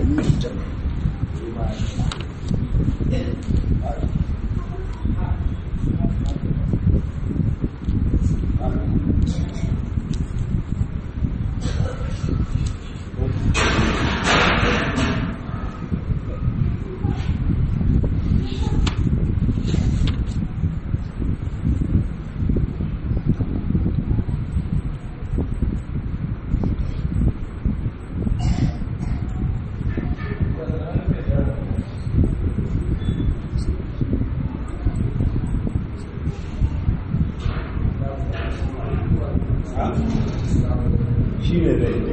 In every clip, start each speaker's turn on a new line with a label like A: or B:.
A: shi ne da ita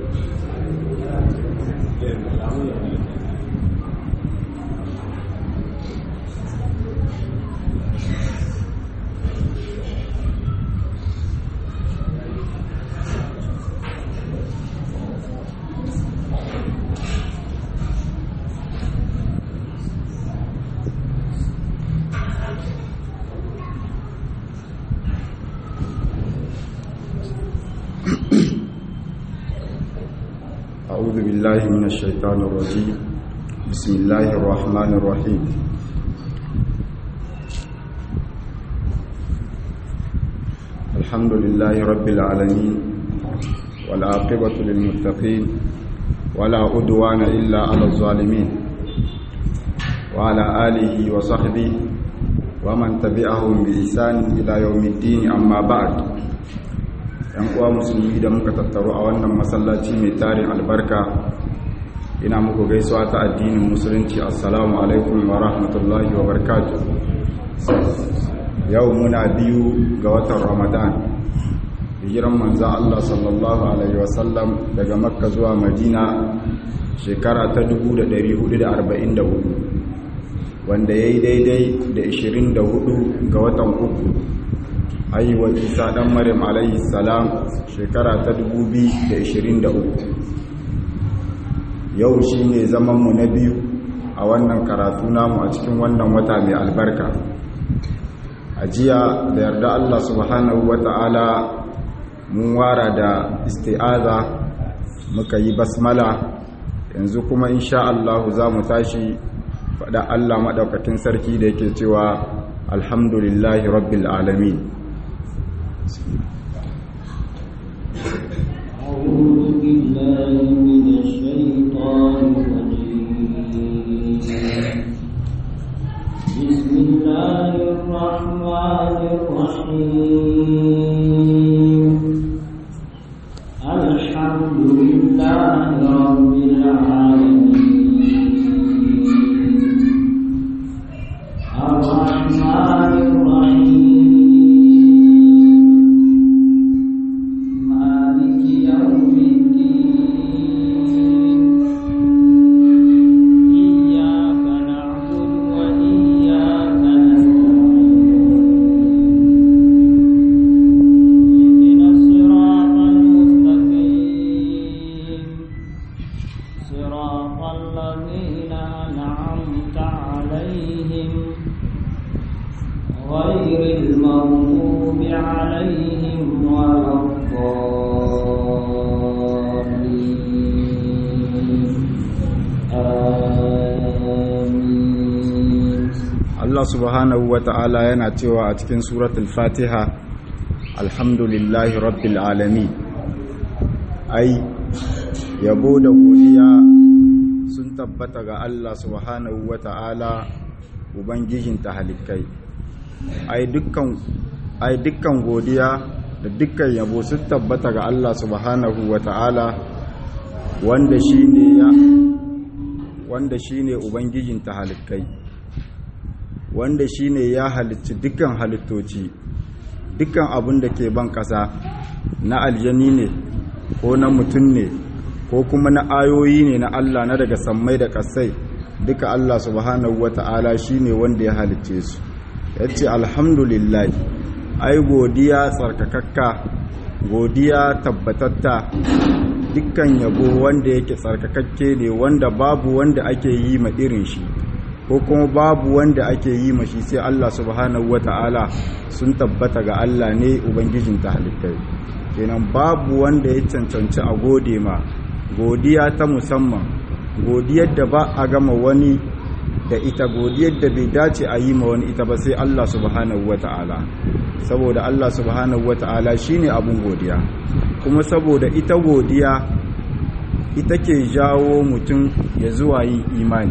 B: أعوذ بالله من الشيطان الرجيم بسم الله الرحمن الرحيم الحمد لله رب العالمين والعاقبة للمتقين ولا عدوان إلا على الظالمين وعلى آله وصحبه ومن تبعهم بإحسان إلى يوم الدين أما بعد yan uwa musulmi da muka tattaru a wannan masallaci mai tarin albarka ina muku gaisuwa ta addinin musulunci assalamu alaikum wa rahmatullahi wa barakatuh yau muna biyu ga watan ramadan hijiran manzan Allah sallallahu alaihi wasallam daga makka zuwa madina shekara ta 1444 wanda ya yi daidai da 24 ga watan uku haihuwar isa ɗan maryam alayhi salam shekara ta 2023 yau shi ne zamanmu na biyu a wannan karatu namu a cikin wannan wata mai albarka a jiya da yarda allah subhanahu wa ta'ala mun wara da isti'aza muka yi basmala yanzu kuma insha allahu za mu tashi faɗa allah maɗaukakin sarki da yake cewa alhamdulillahi rabbil alamin
C: أعوذ بالله من الشيطان الرجيم بسم الله الرحمن الرحيم الحمد لله رب العالمين الرحمن الرحيم مالك يوم الدين إياك نعبد وإياك نستعين اهدنا الصراط المستقيم صراط الذين أنعمت عليهم غير المغضوب عليهم ولا الضالين آمين
B: Allah subhanahu wa ta'ala yana cewa a cikin suratul fatiha alhamdulillahi rabbil alamin ai yabo da godiya sun tabbata ga Allah subhanahu wa ta'ala ubangijin tahalikai ai dukkan ai dukkan godiya da dukkan yabo sun tabbata ga Allah subhanahu wa ta'ala wanda shine ya wanda shine ubangijin tahalikai wanda shine ya halicci dukkan halittoci dukkan abin da ke ban ƙasa na aljani ne ko na mutum ne ko kuma na ayoyi ne na Allah na daga sammai da ƙasai duka Allah subhanahu wata'ala shine wanda ya halicce su yace alhamdulillah ai godiya tsarkakakka godiya tabbatatta dukkan yabo wanda yake tsarkakakke ne wanda babu wanda ake yi ma irin shi ko kuma babu wanda ake yi ma shi sai Allah subhanahu wata'ala sun tabbata ga Allah ne ubangijin ta halittai kenan babu wanda ya cancanci a gode ma godiya ta musamman godiyar da ba a gama wani da ita godiyar da bai dace a yi ma wani ita ba sai Allah subhanahu wata'ala saboda Allah subhanahu wata'ala shine abun godiya kuma saboda ita godiya ita ke jawo mutum ya zuwa yin imani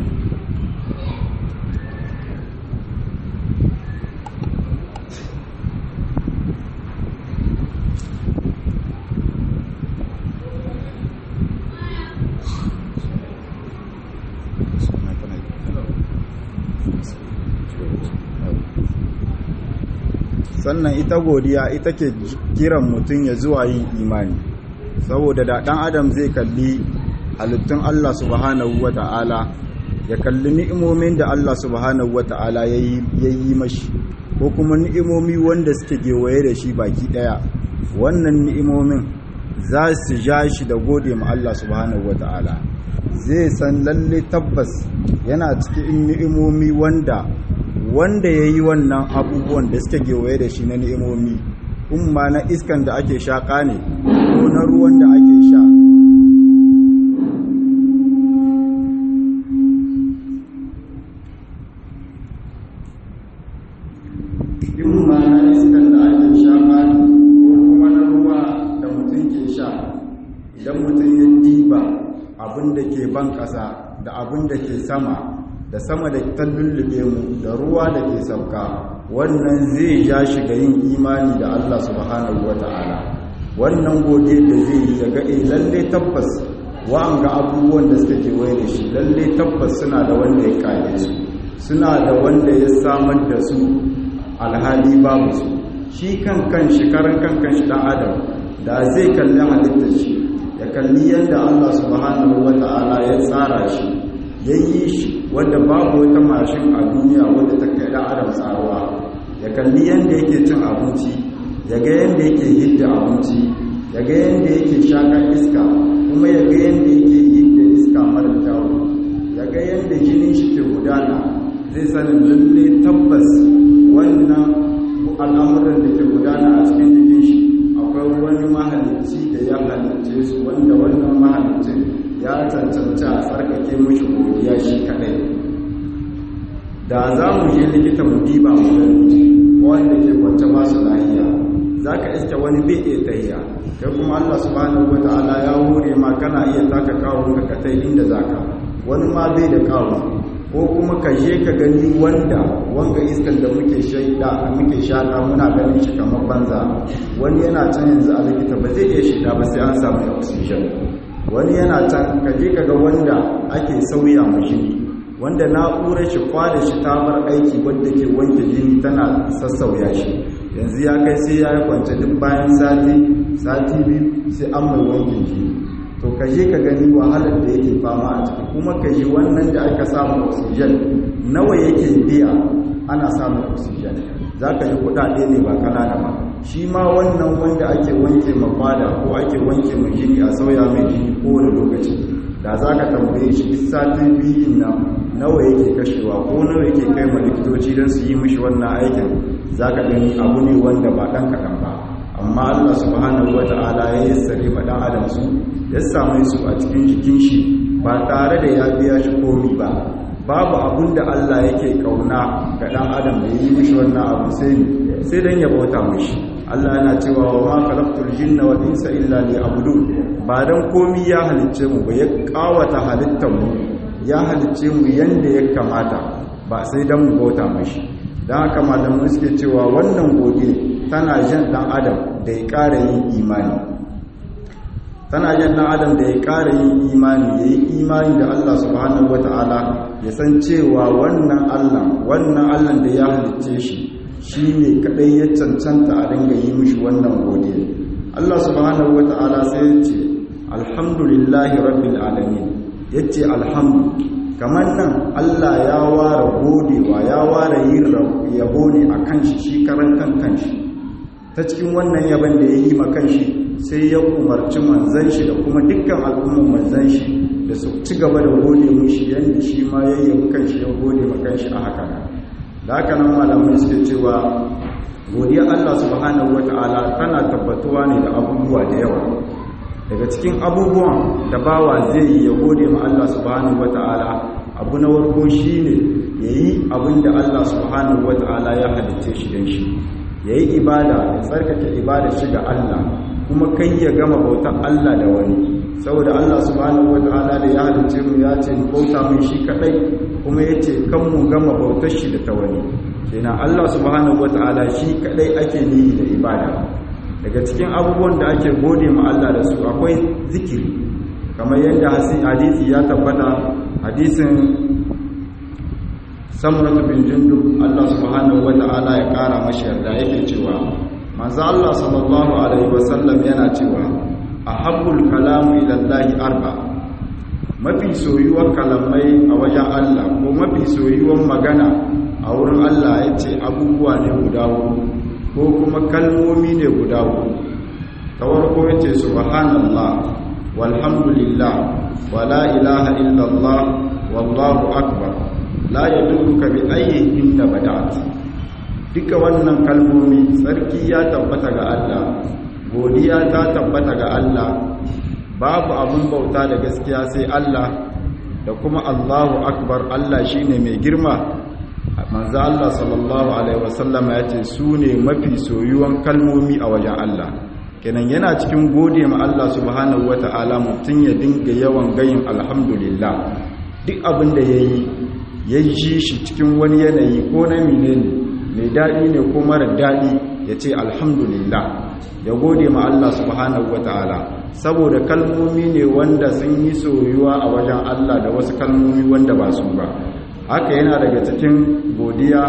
B: sannan ita godiya ita ke kiran mutum ya zuwa yin imani saboda da ɗan adam zai kalli halittun Allah subhanahu wa ta'ala ya kalli ni'imomin da Allah subhanahu wa ta'ala ya yi mashi ko kuma ni'imomi wanda suke gewaye da shi baki ɗaya wannan ni'imomin za su ja shi da gode ma Allah subhanahu wa ta'ala zai san lalle tabbas yana cikin ni'imomi wanda wanda ya yi wannan abubuwan da suke gewaye da shi na ni'imomi umma na iskan da ake shaƙa ne ko na ruwan da ake sha umma na iskan da ake shaƙa ne ko kuma na ruwa da mutum ke sha idan mutum ya diba abin da ke ban ƙasa da abin da ke sama da sama da ta lullube mu da ruwa da ke sauka wannan zai ja shi ga yin imani da Allah subhanahu wata'ala wannan gode da zai yi daga eh lalle tabbas wa'anga abubuwan da suka kewaye da shi lalle tabbas suna da wanda ya kare su suna da wanda ya samar da su alhali babu su shi kan kan shi karan kan kan shi dan adam da zai kalli halittar shi ya kalli yadda Allah subhanahu wata'ala ya tsara shi ya yi shi wanda babu wata mashin a duniya wanda ta kai da adam tsaruwa ya kalli yadda yake cin abinci ya ga yadda yake hidda abinci ya ga yadda yake shakar iska kuma ya ga yadda yake hidda iska mara kyawu ya ga yadda jinin shi ke gudana zai sanin lalle tabbas wannan al'amuran da ke gudana a cikin jikin shi akwai wani mahalicci da ya halicce su wanda wannan mahalicin ya cancanci a tsarkake mashi godiya shi kadai da za mu je likita mu diba mu gani wanda ke kwance ba su lahiya za ka iske wani bai iya tahiya kai kuma allah subhanahu wa ta'ala ya hore ma kana iya taka kawo ka katai inda za ka wani ma bai da kawo ko kuma ka je ka gani wanda wanga iskan da muke shaida muke shaka muna ganin shi kamar banza wani yana can yanzu a likita ba zai iya shida ba sai an samu oxygen wani yana can ka je ka ga wanda ake sauya mashi wanda na'urar shi kwada shi ta bar aiki wadda ke wanke jini tana sassauya shi yanzu ya kai sai ya yi kwance duk bayan sati sati biyu sai an mai wankin jini to ka je ka gani wahalar da yake fama a ciki kuma ka ji wannan da aka samu oxygen nawa yake biya ana samun oxygen za ka ji kudade ne ba kanana ba shi ma wannan wanda ake wanke makwada ko ake wanke mai jini a sauya mai jini kowane lokaci da za ka tambaye shi duk satin biyun nan nawa yake kashewa ko nawa yake kai ma likitoci don su yi mishi wannan aikin za ka gani abu ne wanda ba ɗan kaɗan ba amma allah subhanahu wa ta'ala ya yi sare ma ɗan adam su ya same su a cikin jikin shi ba tare da ya biya shi komi ba babu abun da allah yake kauna ga ɗan adam da ya yi mishi wannan abu sai sai dan ya bauta mishi Allah yana cewa wa ma khalaqtul jinna wal insa illa liya'budun ba dan komi ya halicce mu ba ya kawata halittar mu ya halicce mu yanda ya kamata ba sai dan mu bauta mishi dan haka malamai suke cewa wannan gode tana jan dan adam da ya ƙara yin imani tana jan dan adam da ya ƙara yin imani yayi imani da Allah subhanahu wataala ya san cewa wannan Allah wannan Allah da ya halicce shi shi ne kaɗai ya cancanta a dinga yi mishi wannan godiya Allah subhanahu wa ta'ala sai ya ce alhamdulillahi rabbil alamin ya ce alhamdu kamar nan Allah ya ware godewa ya ware yin yabo ne a kan shi shi karan kan kanshi ta cikin wannan yaban da ya yi ma kanshi sai ya umarci manzan shi da kuma dukkan al'ummar manzan shi da su ci gaba da gode mishi yadda shi ma ya yi kanshi ya gode ma kanshi a haka da haka nan malamai suke cewa godiya Allah subhanahu wata'ala tana tabbatuwa ne da abubuwa da yawa daga cikin abubuwan da bawa zai yi ya gode ma Allah subhanahu wata'ala abu na warko shine yayi abin da Allah subhanahu wata'ala ya halicce shi dan shi yayi ibada ya tsarkake ibada shi ga Allah kuma kai ya gama bautar Allah da wani saboda Allah subhanahu wata'ala da ya halicce mu ya ce bauta mai shi kadai kuma yace kan mu gama bautar shi da ta wani kenan Allah subhanahu wata'ala shi kadai ake nihi da ibada daga cikin abubuwan da ake gode ma Allah da su akwai zikiri kamar yadda hadisi ya tabbata hadisin samuratu bin jundub Allah subhanahu wata'ala ya kara mashi yarda yake cewa manzo Allah sallallahu alaihi wasallam yana cewa ahabbul kalamu ila Allah arba mafi soyuwar kalamai a wajen Allah ko mafi soyuwar magana a wurin Allah yace abubuwa ne guda huɗu ko kuma kalmomi ne guda huɗu ta farko yace subhanallah walhamdulillah wala ilaha illallah wallahu akbar la yadurruka bi ayyihin da bada'at duka wannan kalmomi sarki ya tabbata ga Allah godiya ta tabbata ga Allah babu abun bauta da gaskiya sai Allah da kuma Allahu akbar Allah shine mai girma manzo Allah sallallahu alaihi wasallama yace su ne mafi soyuwan kalmomi a wajen Allah kenan yana cikin gode ma Allah subhanahu wataala mutun ya dinga yawan gayin alhamdulillah duk abin da yayi ya ji shi cikin wani yanayi ko na menene mai daɗi ne ko mara daɗi ya ce alhamdulillah ya gode ma Allah subhanahu wataala saboda kalmomi ne wanda sun yi soyuwa a wajen Allah da wasu kalmomi wanda ba su ba haka yana daga cikin godiya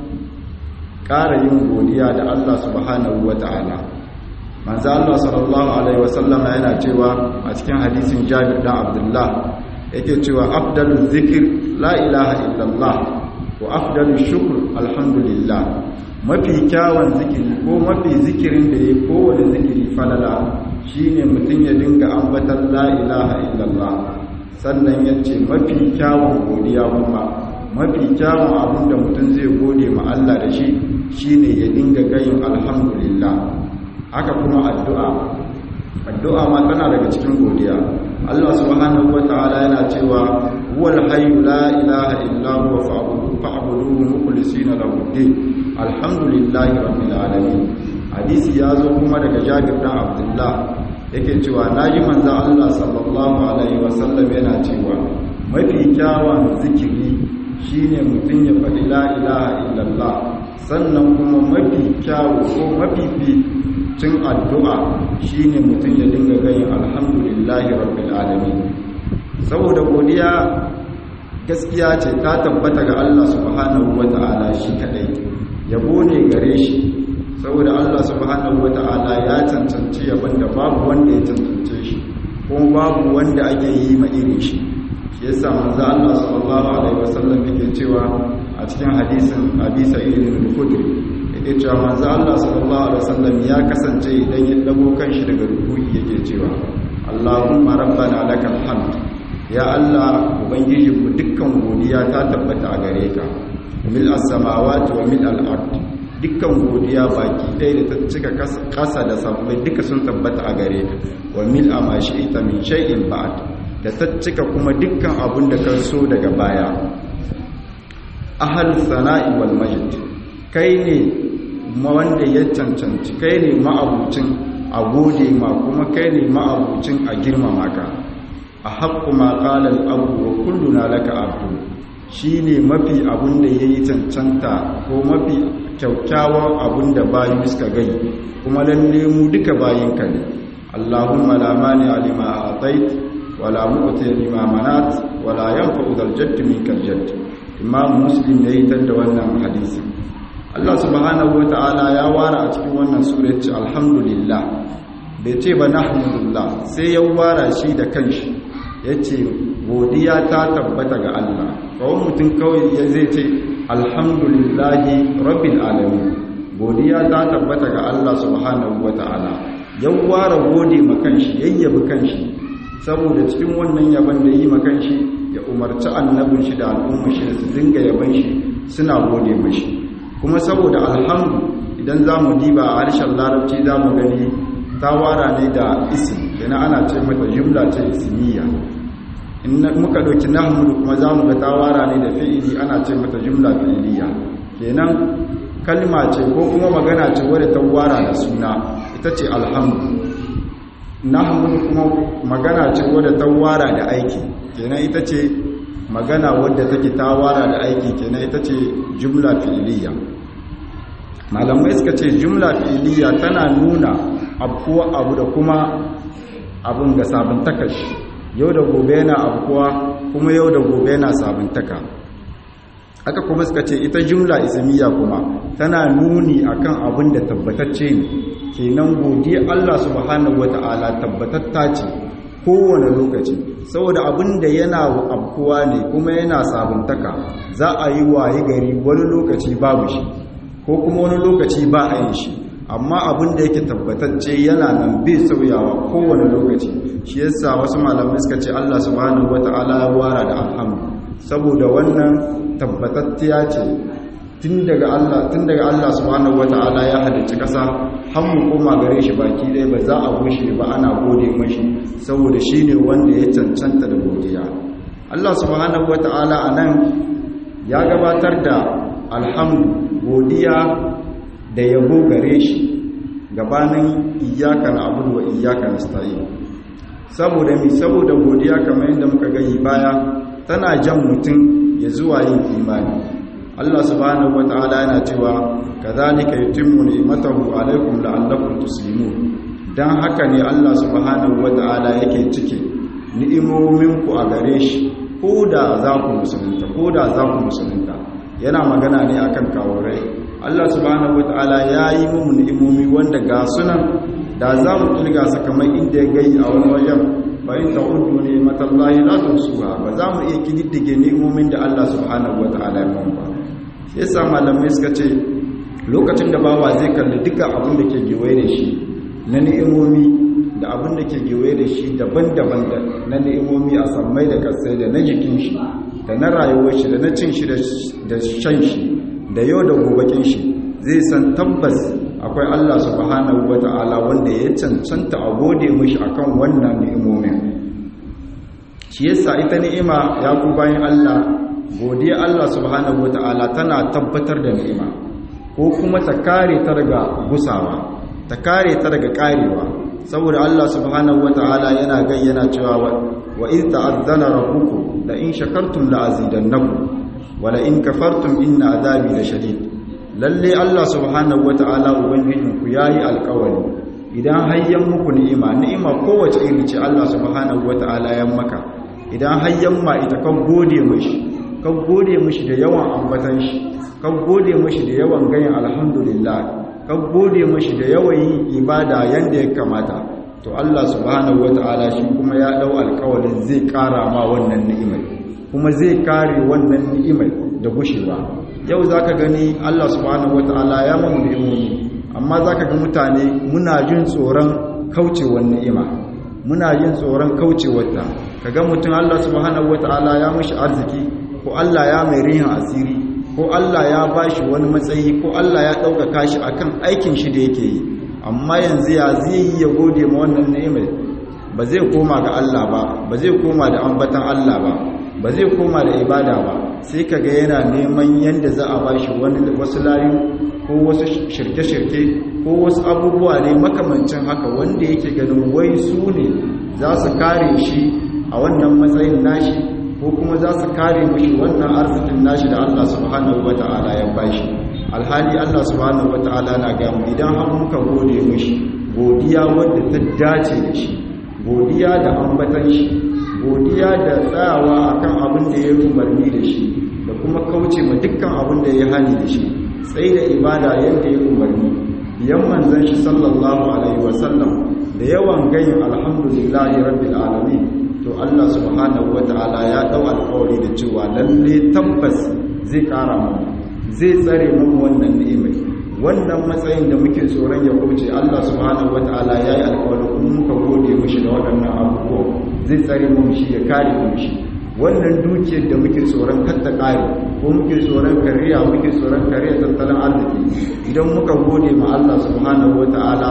B: ƙara yin godiya da Allah subhanahu wataala manzo Allah sallallahu alaihi wasallam yana cewa a cikin hadisin Jabir dan Abdullah yake cewa afdalul zikir la ilaha illallah wa afdalul shukr alhamdulillah mafi kyawun zikiri ko mafi zikirin da ya kowane zikiri falala shine mutum ya dinga ambatan la ilaha illallah sannan ya ce mafi kyawun godiya kuma mafi kyawun abin da mutum zai gode ma Allah da shi shine ya dinga gayin alhamdulillah haka kuma addu'a addu'a ma tana daga cikin godiya Allah subhanahu wataala yana cewa huwal hayyu la ilaha illa huwa fa'buduhu mukhlisina lahu din alhamdulillahi rabbil alamin hadisi ya zo kuma daga Jabir dan Abdullah yake cewa naji manzo Allah sallallahu alaihi wasallam yana cewa mafi kyawun zikiri shine mutun ya faɗi la ilaha illallah sannan kuma mafi kyawu ko mafi cin addu'a shine mutum ya dinga gayin alhamdulillahi rabbil alamin saboda godiya gaskiya ce ta tabbata ga Allah subhanahu wata'ala shi kadai yabo ne gare shi saboda Allah subhanahu wata'ala ya cancanci yabon da babu wanda ya cancance shi kuma babu wanda ake yi ma irin shi shi yasa manzo Allah sallallahu alaihi wasallam yake cewa a cikin hadisin Abi Sa'id al-Khudri yake cewa manzo Allah sallallahu alaihi wasallam ya kasance idan ya dago kanshi daga ruku'i yake cewa Allahumma rabbana lakal hamd ya Allah ubangiji ku dukkan godiya ta tabbata a gare ka mil as-samawati wa mil al-ard dukkan godiya baki ɗaya da ta cika kasa da sabbai duka sun tabbata a gare ka wa mil ma shi'ta min shay'in ba'd da ta cika kuma dukkan abun da ka so daga baya ahal sana'i wal majd kai ne wanda ya cancanci kai ne ma'abucin a gode ma kuma kai ne ma'abucin a girmama ka a haƙƙu ma ƙalar abu wa kulluna laka abu shi ne mafi abin da ya yi cancanta ko mafi kyaukyawan abin da bayu suka gai kuma lalle mu duka bayinka ne allahumma la mani alima a tait wala mu'ti lima manat wala yanfa'u dal jadd minkal jadd imam muslim ya yi da wannan hadisi Allah subhanahu ta'ala ya wara a cikin wannan sura ce alhamdulillah bai ce ba nahmudullah sai ya wara shi da kanshi yace godiya ta tabbata ga Allah kawai mutum kawai ya zai ce alhamdulillahi rabbil alamin godiya ta tabbata ga Allah subhanahu ta'ala ya wara gode ma kanshi yayyabi kanshi saboda cikin wannan yaban da yi ma kanshi ya umarci annabin shi da al'ummar shi da su dinga yaban shi suna gode mashi kuma saboda alhamdu idan za mu diba a harshen larabci za mu gani ta wara ne da isim kenan ana ce mata jumla ce ismiya in muka ɗauki nahmudu kuma za mu ga tawara ne da fi'ili ana ce mata jumla fi'iliya kenan kalma ce ko kuma magana ce wadda ta wara da suna ita ce alhamdu nahmudu kuma magana ce wadda ta wara da aiki kenan ita ce magana wadda take ta wara da aiki kenan ita ce jumla fi'iliya malamai suka ce jumla fi'iliya tana nuna abuwa abu da kuma abun ga sabuntaka shi yau da gobe yana abuwa kuma yau da gobe yana sabuntaka aka kuma suka ce ita jumla ismiya kuma tana nuni akan abin da tabbatacce ne kenan godiya Allah subhanahu wata'ala tabbatatta ce kowane lokaci saboda abin da yana abuwa ne kuma yana sabuntaka za a yi waye gari wani lokaci babu shi ko kuma wani lokaci ba a yi shi amma abin da yake tabbatacce yana nan bai sauyawa kowane lokaci shi yasa wasu malamai suka ce Allah subhanahu wata'ala ya wara da alhamdu saboda wannan tabbatacciya ce tun daga Allah tun daga Allah subhanahu wata'ala ya halicci kasa har mu koma gare shi baki ɗaya ba za a gushe ba ana gode mashi saboda shine wanda ya cancanta da godiya Allah subhanahu wata'ala anan ya gabatar da alhamdu godiya da yabo gare shi gabanin iyaka na abudu wa iyaka na sta'in saboda mi saboda godiya kamar yadda muka gani baya tana jan mutum ya zuwa yin imani Allah subhanahu wata'ala yana cewa kadhalika yutimmu ni'matahu alaykum la'allakum tuslimun dan haka ne Allah subhanahu wata'ala yake cike ni'imomin ku a gare shi ko da za ku musulunta ko da za ku musulunta yana magana ne akan kawurai Allah subhanahu wata'ala ya yi mu ni'imomi wanda ga sunan da za mu kirga su kamar inda ya gai a wani wajen bayan ta'uddu ne matallahi la tusuha ba za mu iya kididdige ni'imomin da Allah subhanahu wata'ala ya mun ba shi yasa malamai suka ce lokacin da bawa zai kalli duka abin da ke gewaye da shi na ni'imomi da abin da ke gewaye da shi daban-daban na ni'imomi a sammai da kasai da na jikin shi da na rayuwar shi da na cin shi da shan shi da yau da gobakin shi zai san tabbas akwai Allah subhanahu wata'ala wanda ya cancanta a gode mishi akan wannan ni'imomin shi yasa ita ni'ima ya ku bayan Allah godiya Allah subhanahu wata'ala tana tabbatar da ni'ima ko kuma ta kare ta daga gusawa ta kare ta daga karewa saboda Allah subhanahu wata'ala yana gayyana cewa wa iz ta'azzana rabbukum la in shakartum la azidannakum wa la in kafartum inna azabi lashadid lalle Allah subhanahu wata'ala ubangijinku yayi alƙawari idan hayyan muku ni'ima ni'ima kowace iri ce Allah subhanahu wata'ala ya maka idan hayyan ma ita kan gode mishi kan gode mishi da yawan ambatan shi kan gode mishi da yawan gayin alhamdulillah kan gode mishi da yawan yin ibada yanda ya kamata to Allah subhanahu wata'ala shi kuma ya dau alƙawarin zai ƙara ma wannan ni'imai kuma zai kare wannan ni'imai da gushewa yau za ka gani Allah subhanahu wa ta'ala ya mamu ni'imomi amma za ka ga mutane muna jin tsoron kaucewar ni'ima muna jin tsoron kaucewarta ka ga mutum Allah subhanahu wa ta'ala ya mashi arziki ko Allah ya mai rihin asiri ko Allah ya ba shi wani matsayi ko Allah ya ɗaukaka shi akan aikin shi da yake yi amma yanzu ya zai yi ya gode ma wannan ni'imai ba zai koma ga Allah ba ba zai koma da ambatan Allah ba ba zai koma da ibada ba sai kaga yana neman yadda za a bashi wani wasu layu ko wasu shirke-shirke ko wasu abubuwa ne makamancin haka wanda yake ganin wai su ne za su kare shi a wannan matsayin nashi ko kuma za su kare mishi wannan arzikin nashi da Allah subhanahu wata'ala ya bashi alhali Allah subhanahu wata'ala na ga mu idan har muka gode mishi godiya wanda ta dace da shi godiya da ambatan shi godiya da tsayawa akan abin da ya umarni da shi da kuma kauce ma dukkan abin da ya hani da shi sai da ibada yadda ya umarni biyan manzon shi sallallahu alaihi wasallam da yawan gayin alhamdulillahi rabbil alamin to Allah subhanahu wataala ya dau alƙawari da cewa lalle tabbas zai ƙara mu zai tsare mu wannan ni'imai wannan matsayin da muke tsoron ya kauce Allah subhanahu wataala ya yi alƙawari kuma muka gode mishi da waɗannan abubuwa zai tsare mu shi ya kare mu shi wannan dukiyar da muke tsoron katta kare ko muke tsoron kariya muke tsoron kariya tattalin arziki idan muka gode ma Allah subhanahu wataala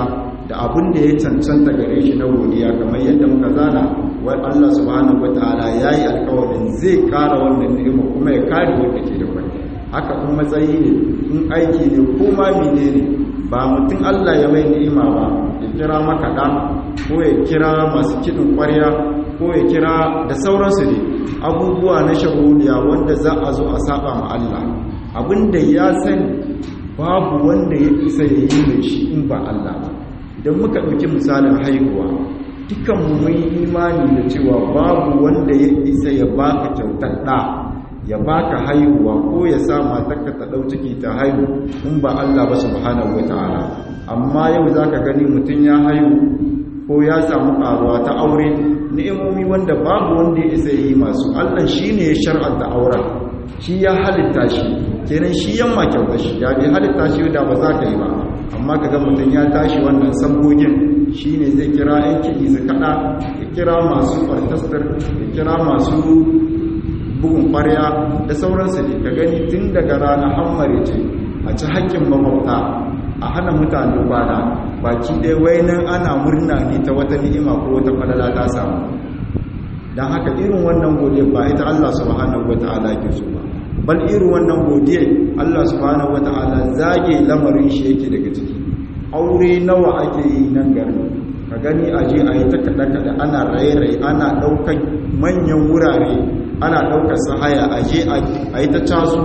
B: da abin da ya cancanta gare shi na godiya kamar yadda muka zana wa Allah subhanahu wataala yayi alƙawarin zai ƙara wannan ni'ima kuma ya kare wanda ke da kwai haka kuma matsayi ne in aiki ne ko ma menene ba mutum Allah ya mai ni'ima ba ya kira makaɗa ko ya kira masu kiɗin ƙwarya ko ya kira da sauransu ne abubuwa na shahuliya wanda za a zo a saba ma Allah abinda ya sani babu wanda ya isa ya yi mai shi in ba Allah ba idan muka ɗauki misalin haihuwa dukan mu mun imani da cewa babu wanda ya isa ya baka kyautar ɗa ya baka haihuwa ko ya sa matarka ta ɗau ciki ta haihu in ba Allah ba subhanahu wataala amma yau zaka gani mutum ya haihu ko ya samu ƙaruwa ta aure ni'imomi wanda babu wanda ya isa yi masu Allah shine ya shar'anta auren shi ya halitta shi kenan shi yamma kyauta shi ya bi halitta shi da ba za ka yi ba amma kaga mutum ya tashi wannan sambogin shine zai kira yan kiɗi su kaɗa ya kira masu orchestra ya kira masu bugun ƙwarya da sauransu ne ka gani tun daga rana hammare ce a ci haƙƙin makwabta a hana mutane kwana baki ɗaya wainan ana murna ne ta wata ni'ima ko wata falala ta samu don haka irin wannan godiya ba ita Allah subhanahu wata'ala ke so ba bal irin wannan godiya Allah subhanahu wata'ala zage lamarin shi yake daga ciki aure nawa ake yi nan garin ka gani a je a yi ta kaɗe-kaɗe ana raye-raye ana ɗaukar manyan wurare ana ɗaukar sahaya a je a yi ta casu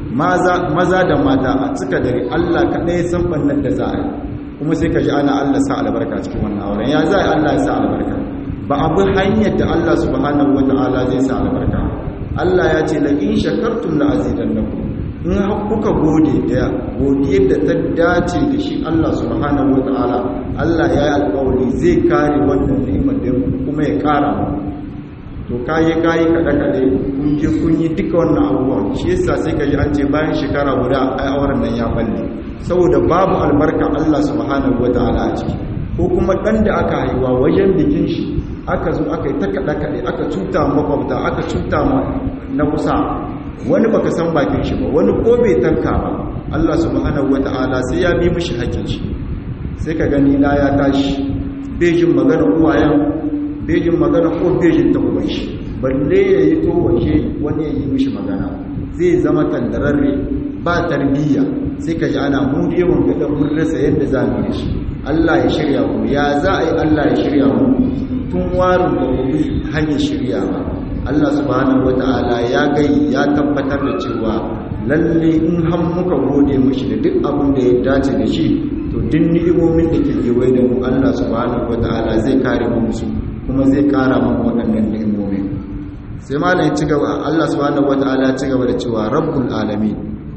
B: maza da mata a cika dare Allah kaɗai san ɓannan da za a yi kuma sai ka ji ana Allah sa albarka cikin wannan auren ya za a yi Allah ya sa albarka ba abu hanyar da Allah subhanahu wa ta'ala zai sa albarka Allah ya ce la in shakartum la azidannakum in kuka gode da godiyar da ta dace da shi Allah subhanahu wa ta'ala Allah ya yi alƙawari zai kare wannan ni'imar da kuma ya ƙara mu to kayi kayi kada kade kun je kun yi duka wannan abubuwan shi yasa sai ka ji an ce bayan shekara guda ai auren nan ya balle saboda babu albarka Allah subhanahu wataala a ciki ko kuma dan da aka haihuwa wajen bikin shi aka zo aka yi ta kada kade aka cuta makwabta aka cuta ma na kusa wani baka san bakin shi ba wani ko bai tanka ba Allah subhanahu wataala sai ya bi mishi hakkin shi sai ka gani na ya tashi bai jin magana uwayen bejin magana ko bejin ta uban shi balle ya yi to waje wani ya yi mishi magana zai zama tandararre ba tarbiyya sai ka ji ana mu yawan ga dan mun rasa yadda za mu yi shi Allah ya shirya ku ya za a yi Allah ya shirya mu tun warin da ku bi hanyar shirya ba Allah subhanahu wataala ya gai ya tabbatar da cewa lalle in har muka gode mishi da duk abin da ya dace da shi to duk ni'imomin da ke kewaye da mu Allah subhanahu wataala zai kare mu musu kuma zai kara man waɗannan ni'imomi sai malam ya ci gaba Allah subhanahu wataala ya ci gaba da cewa rabbul alamin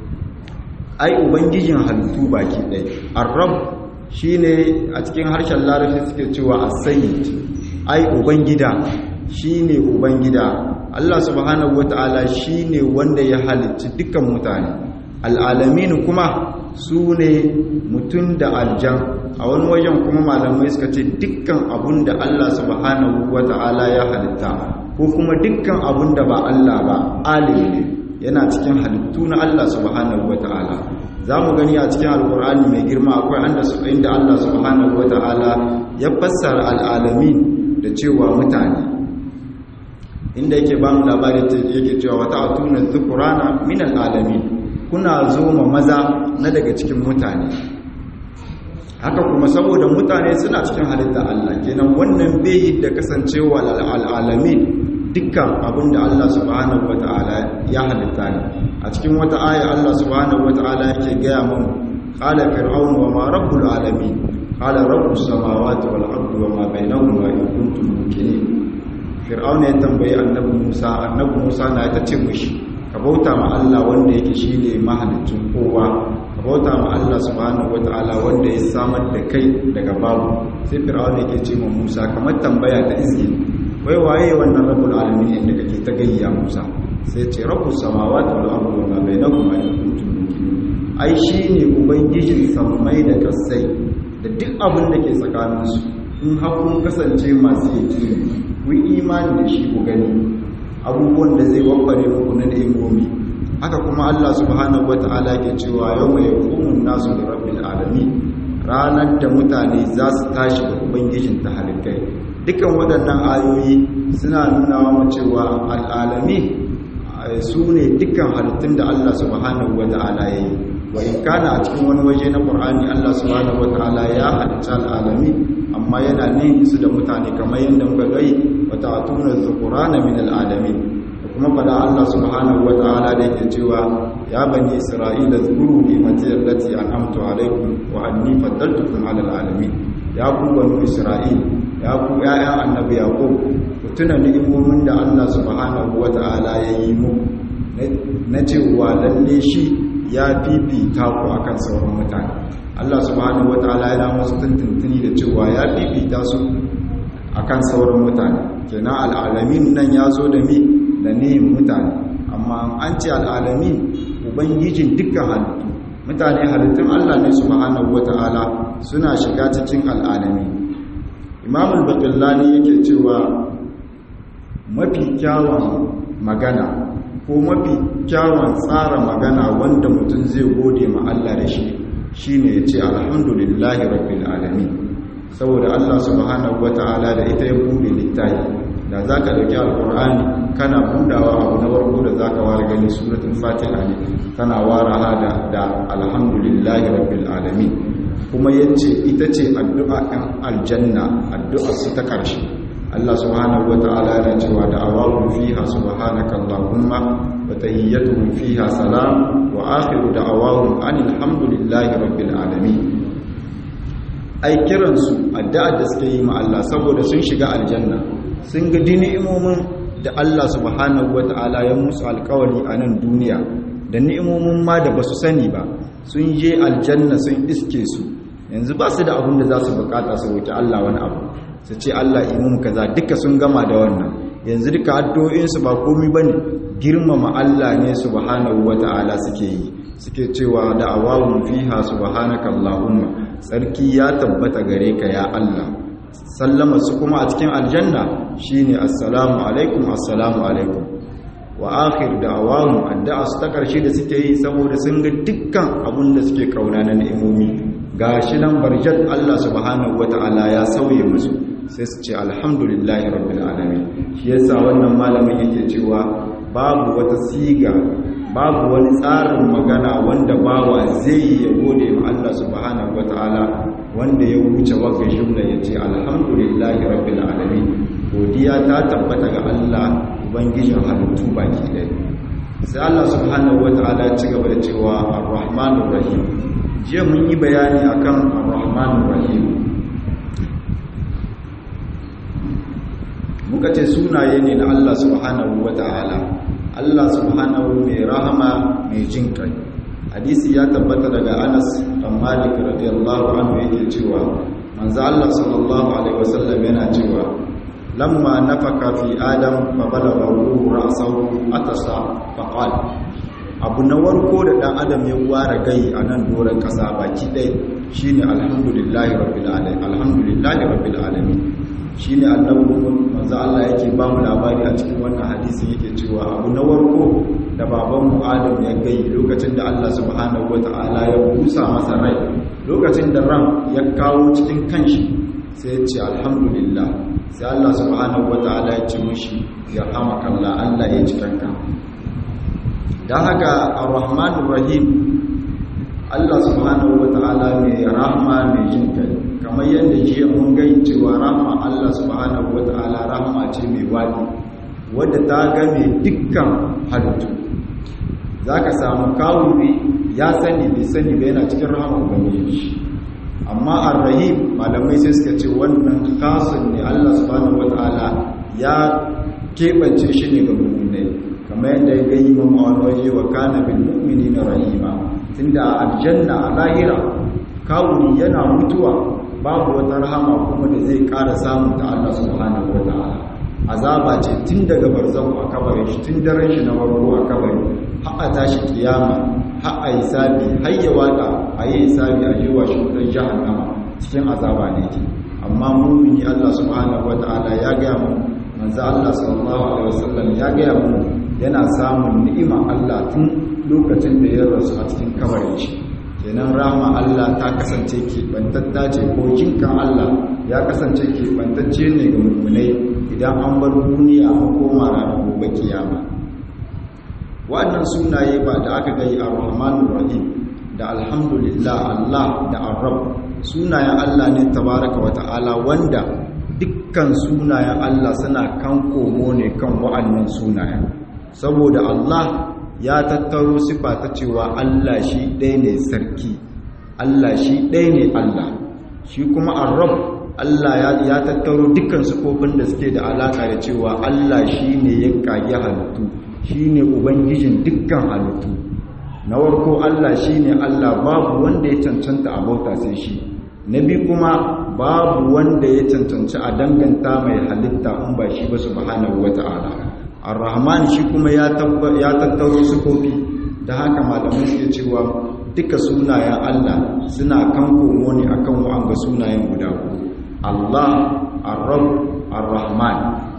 B: ai ubangijin halittu baki ɗaya ar-rabb shine a cikin harshen larabci suke cewa as-sayyid ai ubangida shine ubangida Allah subhanahu wataala shine wanda ya halicci dukkan mutane al-alamin kuma su ne mutum da aljan a wani wajen kuma malamai suka ce dukkan abun da Allah subhanahu wata'ala ya halitta ko kuma dukkan abun da ba Allah ba alim ne yana cikin halittu na Allah subhanahu wata'ala za mu gani a cikin alkur'ani mai girma akwai anda su inda Allah subhanahu wata'ala ya fassara al'alamin da cewa mutane inda yake ba mu labari yake cewa wata atuna dhukurana min al'alamin kuna zo ma maza na daga cikin mutane haka kuma saboda mutane suna cikin halitta Allah kenan wannan bai da kasancewa al'alamin dukkan abin da Allah subhanahu wata'ala ya halitta ne a cikin wata aya Allah subhanahu wata'ala yake gaya mun qala fir'aun wa ma rabbul alamin qala rabbus samawati wal ardi wa ma bainahuma in kuntum muqinin fir'aun ya tambayi annabi Musa annabi Musa na ta ce mishi ka bauta ma Allah wanda yake shine mahalicin kowa ka bauta ma Allah subhanahu wataala wanda ya samar da kai daga babu sai fir'auna yake ce ma Musa kamar tambaya ta izgi wai waye wannan rabbul alamin inda kake ta gayya Musa sai ce rabbus samawati wal ardi wa ma bainahuma in kuntum muqinin ai shine ubangijin sammai da kasai da duk abin da ke tsakanin su in har kun kasance masu yaki ku imani da shi ku gani abubuwan da zai wabbare muku na ni'imomi haka kuma Allah subhanahu wata'ala ke cewa yawma yaqumun nasu li rabbil alamin ranar da mutane za su tashi da ubangijin ta halittai dukan waɗannan ayoyi suna nuna wa cewa al'alami su ne dukkan halittun da Allah subhanahu wa ta'ala ya yi wa in kana a cikin wani waje na Qur'ani Allah subhanahu wa ta'ala ya halitta al'alami amma yana nihin su da mutane kamar yadda muka gai wa ta'tuna dhukurana min al'alamin kuma fada Allah subhanahu wa ta'ala da yake cewa ya bani isra'ila zkuru ni'mati allati an'amtu alaykum wa anni faddaltukum 'ala al'alamin ya ku bani isra'il ya ku ya'yan annabi yaqub ku tuna ni'imomin da Allah subhanahu wa ta'ala ya yi muku na cewa lalle shi ya fifita ku akan sauran mutane Allah subhanahu wa ta'ala yana musu tuntuntuni da cewa ya fifita su akan sauran mutane kenan al'alamin nan ya zo da mi da nihin mutane amma an ce al'alamin ubangijin dukkan halittu mutane halittun Allah ne subhanahu wata'ala suna shiga cikin al'alami imamul baqillani yake cewa mafi kyawun magana ko mafi kyawun tsara magana wanda mutum zai gode ma Allah da shi shine ya ce alhamdulillahi rabbil alamin saboda Allah subhanahu wata'ala da ita ya bude littafi da za ka ɗauki alƙur'ani kana budawa abu na warko da za ka ware gani suratun fatiha ne kana wara hada da alhamdulillahi rabbil alamin kuma yace ita ce addu'a ɗan aljanna addu'a su ta ƙarshe Allah subhanahu wa ta'ala yana cewa da awawu fiha subhanaka allahumma wa tahiyyatuhum fiha salam wa akhiru da'awahum anil hamdulillahi rabbil alamin ai kiransu addu'a da suke yi ma Allah saboda sun shiga aljanna sun ga ni'imomin da Allah subhanahu wata'ala ya musu alkawari a nan duniya da ni'imomin ma da basu sani ba sun je aljanna sun iske su yanzu ba su da abin da za su bukata su roki Allah wani abu su ce Allah imun kaza duka sun gama da wannan yanzu duka addu'o'insu ba komai bane girmama Allah ne subhanahu wata'ala suke yi suke cewa da awawun fiha subhanaka allahumma sarki ya tabbata gare ka ya Allah sallama su kuma a cikin aljanna shine assalamu alaikum assalamu alaikum wa akhir da'awahum addu'a su ta karshe da suke yi saboda sun ga dukkan abun da suke kauna na ni'imomi gashi nan barjat Allah subhanahu wata'ala ya sauye musu sai su ce alhamdulillahi rabbil alamin shi yasa wannan malamin yake cewa babu wata siga babu wani tsarin magana wanda bawa zai yi ya gode ma Allah subhanahu wata'ala wanda ya wuce wagga jumla ya ce alhamdulillahi rabbil alamin godiya ta tabbata ga Allah ubangijin halittu baki ɗaya sai Allah subhanahu wata'ala ya ci gaba da cewa ar-rahmanur rahim jiya mun yi bayani akan ar-rahmanur rahim muka ce sunaye ne na Allah subhanahu wata'ala Allah subhanahu mai rahama mai jin kai hadisi ya tabbata daga Anas dan Malik radiyallahu anhu yake cewa manzo Allah sallallahu alaihi wasallam yana cewa lamma nafaka fi adam fa balagha ruhu ra'sahu atasa fa qala abu na warko da dan adam ya ware gai a nan doron kasa baki dai shine alhamdulillahi rabbil alamin alhamdulillahi rabbil alamin shine annabi manzo Allah yake ba mu labari a cikin wannan hadisi yake cewa abu na warko da baban mu Adam ya gai lokacin da Allah subhanahu wataala ya busa masa rai lokacin da ran ya kawo cikin kanshi sai ya ce alhamdulillah sai Allah subhanahu wataala ya ce mishi ya hamakallah Allah ya ji kanka dan haka ar-rahmanur rahim Allah subhanahu wataala mai rahma mai jin kai kamar yadda jiya mun gai cewa rahma Allah subhanahu wata'ala rahma ce mai wadi wadda ta game dukkan halittu za ka samu kawuri ya sani bai sani bai yana cikin rahama ubangiji amma ar-rahim malamai sai suka ce wannan kasun ne Allah subhanahu wata'ala ya keɓance shi ne ga mu'minai kamar yadda ya gai mun a wani waje wa kana bil mu'minina rahima tunda aljanna a lahira kawuri yana mutuwa babu wata rahama kuma da zai ƙara samun ta Allah subhanahu wa ta'ala azaba ce tun daga barzahu a kabarin shi tun daren shi na farko a kabari har a tashi kiyama har a yi sabi har ya wada a yi sabi a yiwa shi wutar jahannama cikin azaba ne ke amma mumini Allah subhanahu wa ta'ala ya gaya mu manzo Allah sallallahu alaihi wasallam ya gaya mu yana samun ni'ima Allah tun lokacin da ya rasu a cikin kabarin shi kenan rahama Allah ta kasance keɓantatta ce ko jinkan Allah ya kasance keɓantacce ne ga mummunai idan an bar duniya an koma ranar gobe kiyama wannan sunaye ba da aka gai a rahmanur rahim da alhamdulillah Allah da arab sunayen Allah ne tabaraka wa ta'ala wanda dukkan sunayen Allah suna kan komo ne kan wa'annan sunayen saboda Allah ya tattaro sifa ta cewa Allah shi ɗaya ne sarki Allah shi ɗaya ne Allah shi kuma arab Allah ya tattaro dukkan sifofin da suke da alaka da cewa Allah shi ne ya kage halittu shi ne ubangijin dukkan halittu na warko Allah shi ne Allah babu wanda ya cancanta a bauta sai shi na bi kuma babu wanda ya cancanci a danganta mai halitta in ba shi ba subhanahu wata'ala ar-rahman shi kuma ya tattaro sifofi da haka malamai suke cewa duka sunayen Allah suna kan komo ne akan wa'anga sunayen guda uku Allah ar-rabb ar-rahman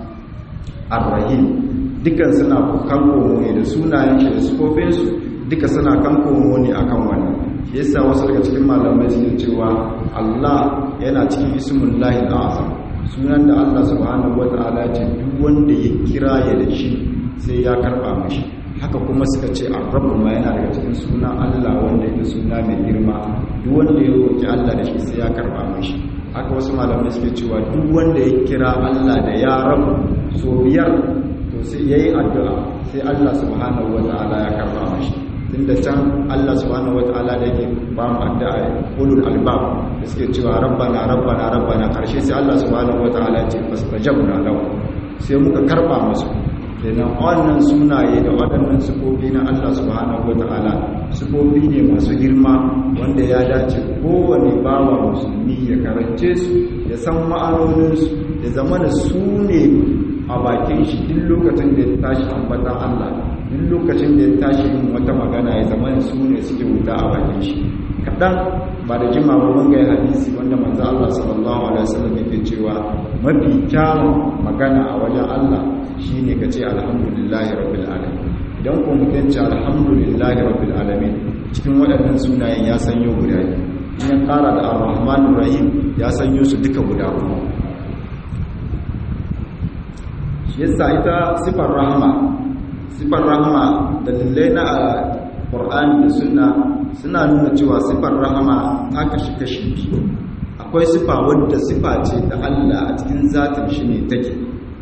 B: ar-rahim dukan suna kan komo ne da sunayen shi da sifofinsu duka suna kan komo ne akan wannan shi yasa wasu daga cikin malamai suke cewa Allah yana cikin ismullahi azam sunan da Allah subhanahu wata'ala ce duk wanda ya kira ya da shi sai ya karba mashi haka kuma suka ce ar-rabb ma yana daga cikin sunan Allah wanda yake suna mai girma duk wanda ya roki Allah da shi sai ya karba mashi haka wasu malamai suke cewa duk wanda ya kira Allah da ya rabu so biyar to sai yayi addu'a sai Allah subhanahu wata'ala ya karba mashi tunda can Allah subhanahu wata'ala da yake ba mu addu'a ulul albab da suke cewa rabbana rabbana rabbana karshe sai Allah subhanahu wata'ala ya ce fastajabna lahu sai muka karba musu kenan wannan sunaye da waɗannan sifofi na Allah subhanahu wata'ala sifofi ne masu girma wanda ya dace kowane bawa musulmi ya karance su ya san ma'anoninsu ya zama da su ne a bakin shi duk lokacin da ya tashi ambatan Allah duk lokacin da ya tashi yin wata magana ya zama da su ne suke wuta a bakin shi kaɗan ba da jima ba mun ga hadisi wanda manzo Allah sallallahu alaihi wasallam yake cewa mafi kyawun magana a wajen Allah shine kace alhamdulillahi rabbil alamin idan ko mutum ce alhamdulillahi rabbil alamin cikin waɗannan sunayen ya sanyo guda biyu in ya ƙara da ar-rahmanur rahim ya sanyo su duka guda uku yasa ita sifar rahama sifar rahama dalilai na Qur'ani da sunna suna nuna cewa sifar rahama ta kashi kashi biyu akwai sifa wadda sifa ce da Allah a cikin zatin shi ne take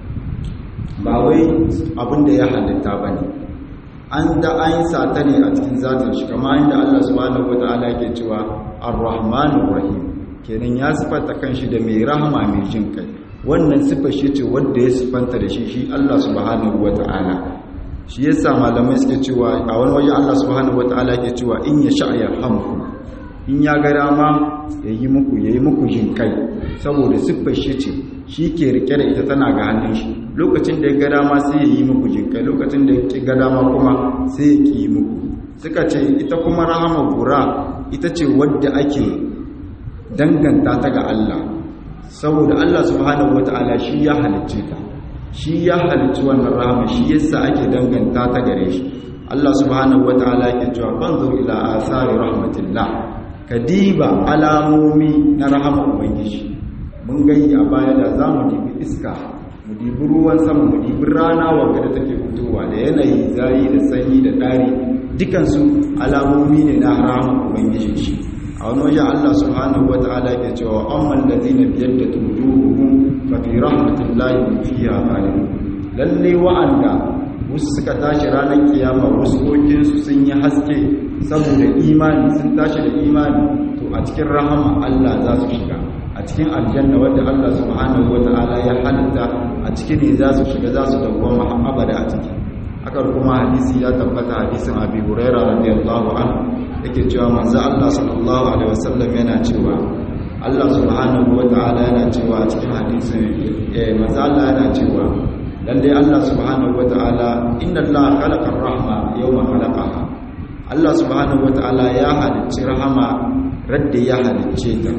B: ba wai abin da ya halitta ba ne an da an yi sata ne a cikin zatin shi kama inda Allah subhanahu wata'ala yake cewa ar-rahmanur rahim kenan ya sifanta kanshi da mai rahama mai jin kai wannan sifar shi ce wanda ya sifanta da shi shi Allah subhanahu wata'ala shi yasa malamai suke cewa a wani waje Allah subhanahu wata'ala yake cewa in ya sha yarhamku in ya ga dama yayi muku yayi muku jin kai saboda siffar shi ce shi ke rike da ita tana ga hannun shi lokacin da ya ga dama sai ya yi muku jin kai lokacin da ya ga dama kuma sai ya ki yi muku suka ce ita kuma rahama gura ita ce wadda ake danganta ta ga Allah saboda Allah subhanahu wata'ala shi ya halicce ta shi ya halicci wannan rahama shi yasa ake danganta ta gare shi Allah subhanahu wata'ala yake cewa banzur ila asari rahmatillah kadiba alamomi na rahama ubangiji mun gani a baya da zamu dibi iska mu dibi ruwan sama mu dibi rana wanda da take fitowa da yanayi zayi da sanyi da dari dukansu alamomi ne na rahama ubangiji shi a wani wajen Allah subhanahu wa ta'ala ke cewa amman ladina biyadda wujuhuhum fa fi rahmatillahi fiha khalidun lalle wa'anda wasu suka tashi ranar kiyama wasu kokin su sun yi haske saboda imani sun tashi da imani to a cikin rahama Allah za su shiga a cikin aljanna wadda Allah subhanahu wa ta'ala ya halitta a cikin ne za su shiga za su dawwama abada a ciki haka kuma hadisi ya tabbata hadisin Abi Hurairah radiyallahu anhu yake cewa manzo Allah sallallahu alaihi wasallam yana cewa Allah subhanahu wataala yana cewa a cikin hadisin eh manzo Allah yana cewa lalle Allah subhanahu wataala inna Allah khalaqa ar-rahma yawma khalaqaha Allah subhanahu wataala ya halicci rahama radda ya halicce ta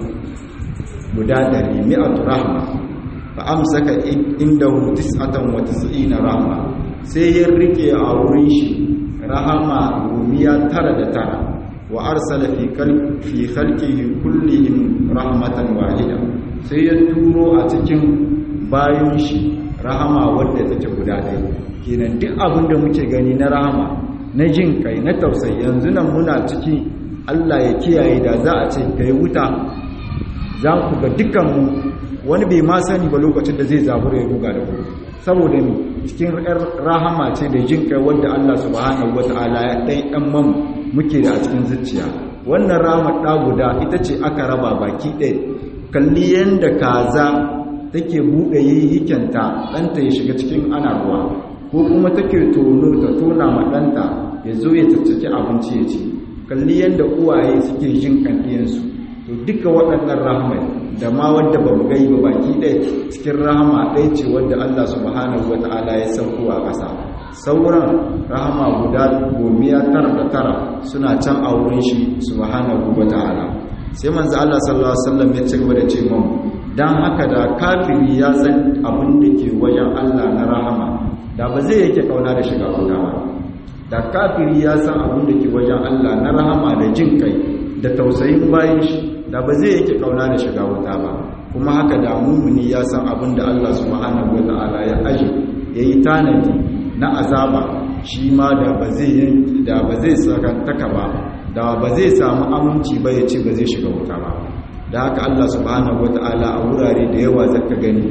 B: guda dari mi'atu rahma fa amsaka indahu tis'atan wa tis'ina rahma sai ya rike a wurin shi rahama gumiya tara da tara wa arsala fi fi khalqihi kullihim rahmatan wahida sai ya turo a cikin bayan shi rahama wadda take guda ɗaya kenan duk abin da muke gani na rahama na jin kai na tausayi yanzu nan muna ciki Allah ya kiyaye da za a ce kai wuta za ku ga dukkanmu wani bai ma sani ba lokacin da zai zabura ya ruga da gudu saboda ni cikin rahama ce da jin kai wanda Allah subhanahu wata'ala ya ɗan ɗan man muke da a cikin zuciya wannan rahamar ɗa guda ita ce aka raba baki ɗaya kalli yadda kaza take buɗe yikenta ɗanta ya shiga cikin ana ruwa ko kuma take tono ta tona ma ɗanta ya zo ya tattake abinci ya ce kalli yadda uwaye suke jin kanɗiyansu to duka waɗannan rahmai da ma wadda ba mu gai ba baki ɗaya cikin rahama ɗaya ce wadda Allah subhanahu wa ta'ala ya sauko a ƙasa sauran rahama guda gomiya tara da tara suna can a wurin shi subhanahu wa ta'ala sai manzo Allah sallallahu alaihi wasallam ya ci gaba da ce mun dan haka da kafiri ya san abin da ke wajen Allah na rahama da ba zai yake kauna da shiga wuta ba da kafiri ya san abin da ke wajen Allah na rahama da jin kai da tausayin bayan shi da ba zai yake kauna da shiga wuta ba kuma haka da mumuni ya san abin da Allah subhanahu wata'ala ya aji ya yi tanadi na azaba shi ma da ba zai da ba zai sakantaka ba da ba zai samu aminci ba ya ce ba zai shiga wuta ba da haka Allah subhanahu wata'ala a wurare da yawa zaka gani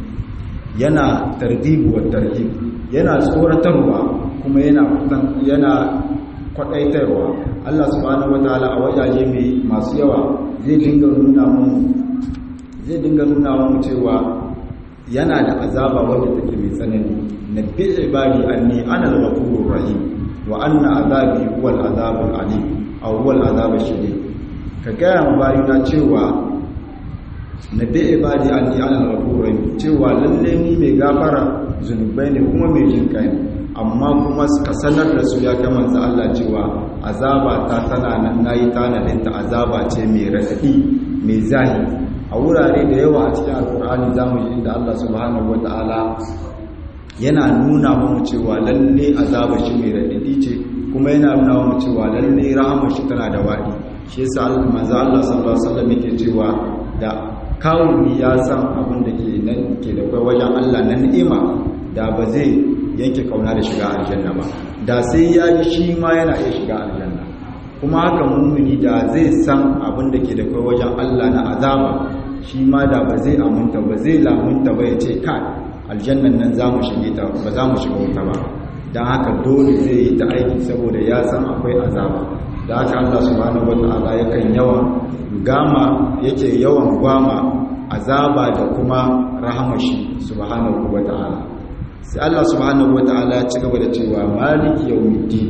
B: yana tardibu wa tarhib yana tsoratarwa kuma yana yana kwadaitarwa Allah subhanahu wataala a wajaje mai masu yawa zai dinga nuna mu zai dinga nuna mu cewa yana da azaba wanda take mai tsanani nabbi ibadi anni ana al-ghafurur rahim wa anna azabi huwa al-azabul alim aw huwa al-azabul shadid ka gaya ma bayina cewa nabbi ibadi anni ana al-ghafurur rahim cewa lalle ni mai gafara zunubai ne kuma mai jinkai ne amma kuma ka sanar da su ya kama za Allah cewa azaba ta tana nan nayi tanadin ta azaba ce mai radadi mai zahi a wurare da yawa a cikin alkur'ani zamu yi inda Allah subhanahu wataala yana nuna mu cewa lalle azaba shi mai radadi ce kuma yana nuna mu cewa lalle rahama shi tana da wadi shi yasa manzo Allah sallallahu alaihi wasallam yake cewa da kawuni ya san abin da ke nan ke da kai wajen Allah na ni'ima da ba zai yanke kauna da shiga aljanna ba da sai ya ji shi ma yana iya shiga aljanna kuma haka mummuni da zai san abin da ke da kai wajen Allah na azaba shi ma da ba zai aminta ba zai lamunta ba ya ce kai aljannan nan za mu shige ta ba za mu shiga wuta ba don haka dole zai yi ta aiki saboda ya san akwai azaba da haka Allah subhanahu wata'ala yakan yawan gama yake yawan gwama azaba da kuma rahamashi subhanahu wata'ala sai Allah subhanahu wata'ala ya ci gaba da cewa maliki yawmiddin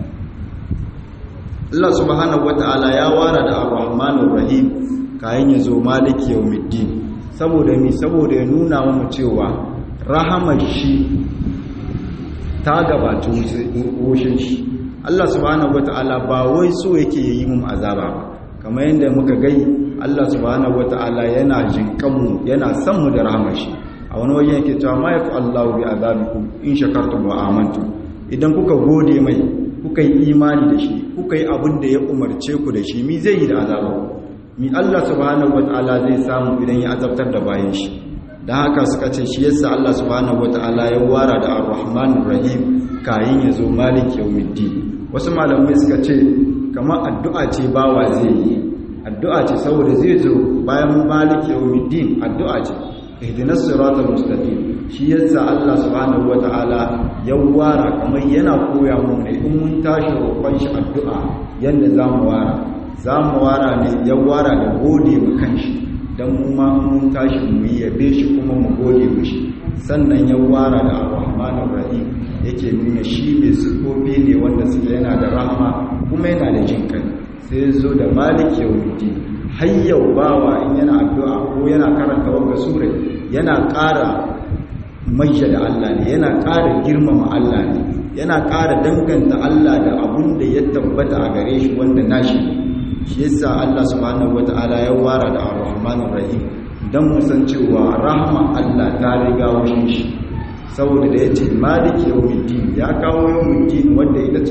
B: Allah subhanahu wata'ala ya wara da ar-rahmanur rahim kayan yazo maliki yawmiddin saboda mi saboda ya nuna mu cewa rahamar shi ta gabata wushin shi Allah subhanahu wata'ala ba wai so yake yi mu azaba ba kamar yadda muka gai Allah subhanahu wata'ala yana jinkanmu yana son mu da rahamar shi a wani wajen yake cewa ma yafi Allahu bi azabikum in shakartum wa amantum idan kuka gode mai kuka yi imani da shi kuka yi abin da ya umarce ku da shi mi zai yi da azaba mi Allah subhanahu wata'ala zai samu idan ya azabtar da bayan shi dan haka suka ce shi yasa Allah subhanahu wata'ala ya wara da Ar-Rahmanur Rahim kayin yazo Malik Yawmiddin wasu malamai suka ce kamar addu'a ce bawa zai yi addu'a ce saboda zai zo bayan Malik Yawmiddin addu'a ce ihdinas siratal mustaqim shi yasa Allah subhanahu wata'ala ya wara kamar yana koya mu ne in mun tashi roƙon shi addu'a yanda zamu wara zamu wara ne ya wara da gode mu kanshi dan mu ma mun tashi mu yabe shi kuma mu gode mishi sannan ya wara da Ar-Rahmanur Rahim yake nuna shi mai sifofi ne wanda suke yana da rahama kuma yana da jin kai sai ya zo da Malik Yawmiddin har yau bawa in yana addu'a ko yana karanta wanga sura yana ƙara majja da Allah ne yana ƙara girmama Allah ne yana ƙara danganta Allah da abun da ya tabbata a gare shi wanda nashi shi yasa Allah subhanahu wata'ala ya wara da Ar-Rahmanur Rahim dan mu san cewa rahma Allah ta riga wushin shi saboda da yace maliki yawmiddin ya kawo yawmiddin wanda ita ce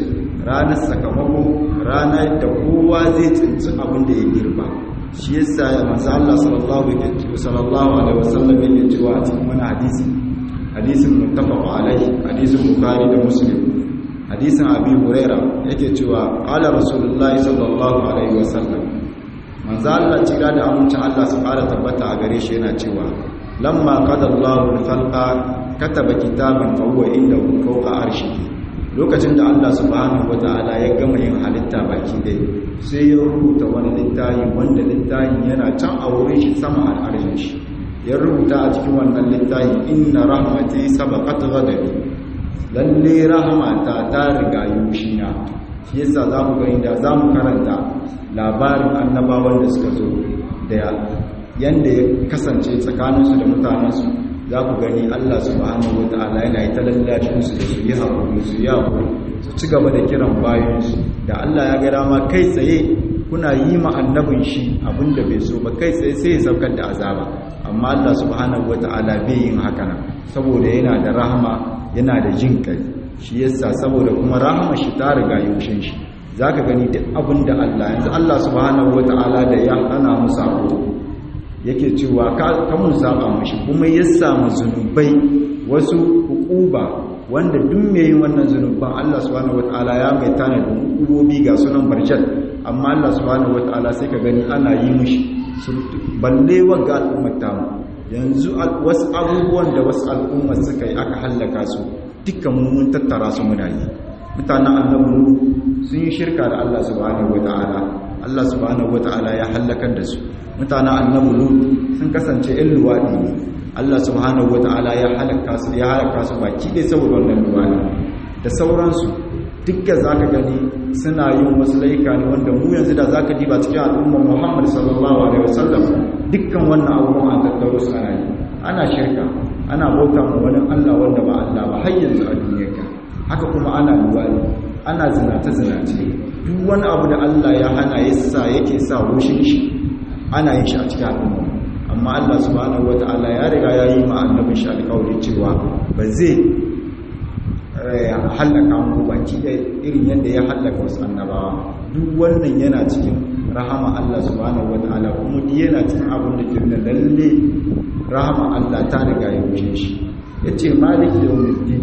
B: ranar sakamako ranar da kowa zai tsinci abin da ya girba shi yasa manzo Allah sallallahu alaihi wasallam yake cewa a cikin wani hadisi hadisin muttafaq alaihi hadisin bukhari da muslim hadisin abi huraira yake cewa qala rasulullahi sallallahu alaihi wasallam manzo Allah cira da amincin Allah su fara tabbata a gare shi yana cewa lamma qada Allahu al-khalqa kataba kitaban fa huwa indahu fawqa arshihi lokacin da Allah subhanahu wataala ya gama yin halitta baki dai sai ya rubuta wani littafi wanda littafin yana can a wurin shi sama al'arshin shi ya rubuta a cikin wannan littafi inna rahmati sabaqat ghadabi lalle rahmata ta riga yushina shi yasa zamu ga inda zamu karanta labarin annabawan da suka zo da yanda ya kasance tsakaninsu da mutanensu za ku gani Allah subhanahu wata'ala yana yi talallacin su da su yi haƙuri su yi haƙuri su ci gaba da kiran bayansu da Allah ya ga dama kai tsaye kuna yi ma annabin shi abinda bai so ba kai tsaye sai ya saukar da azaba amma Allah subhanahu wata'ala bai yin haka nan saboda yana da rahama yana da jin kai shi yasa saboda kuma rahama shi ta riga yaushin shi zaka gani duk abinda Allah yanzu Allah subhanahu wata'ala da ya hana mu sako yake cewa kamun saba mashi kuma ya samu zunubai wasu hukuba wanda duk mai yin wannan zunuban Allah subhanahu wataala ya mai tanadin hukubobi ga sunan barjat amma Allah subhanahu wataala sai ka gani ana yi mushi balle wanga al'ummar tamu yanzu wasu abubuwan da wasu al'ummar suka yi aka hallaka su dukkan mun tattara su muna yi mutanen annabi sun yi shirka da Allah subhanahu wataala Allah subhanahu wataala ya hallakar da su mutanen annabi lut sun kasance ɗan luwaɗi ne Allah subhanahu wata'ala ya halaka su ya halaka su baki ɗaya saboda wannan luwaɗi da sauransu dukka zaka gani suna yin wasu laika ne wanda mu yanzu da zaka diba cikin al'ummar Muhammad sallallahu alaihi wasallam dukkan wannan abubuwan an tattaro su ana yi ana shirka ana bauta ma wani Allah wanda ba Allah ba har yanzu a duniyar ka haka kuma ana luwaɗi ana zinace zinace duk wani abu da Allah ya hana ya sa yake sa rushin shi ana yin shi a cikin al'umma amma Allah subhanahu wata'ala ya riga ya yi ma annabin shi alƙawari cewa ba zai hallaka mu baki da irin yadda ya hallaka wasu annabawa duk wannan yana cikin rahama Allah subhanahu wata'ala kuma duk yana cikin abin da ke da lalle rahama Allah ta riga ya wuce shi yace malik yawmiddin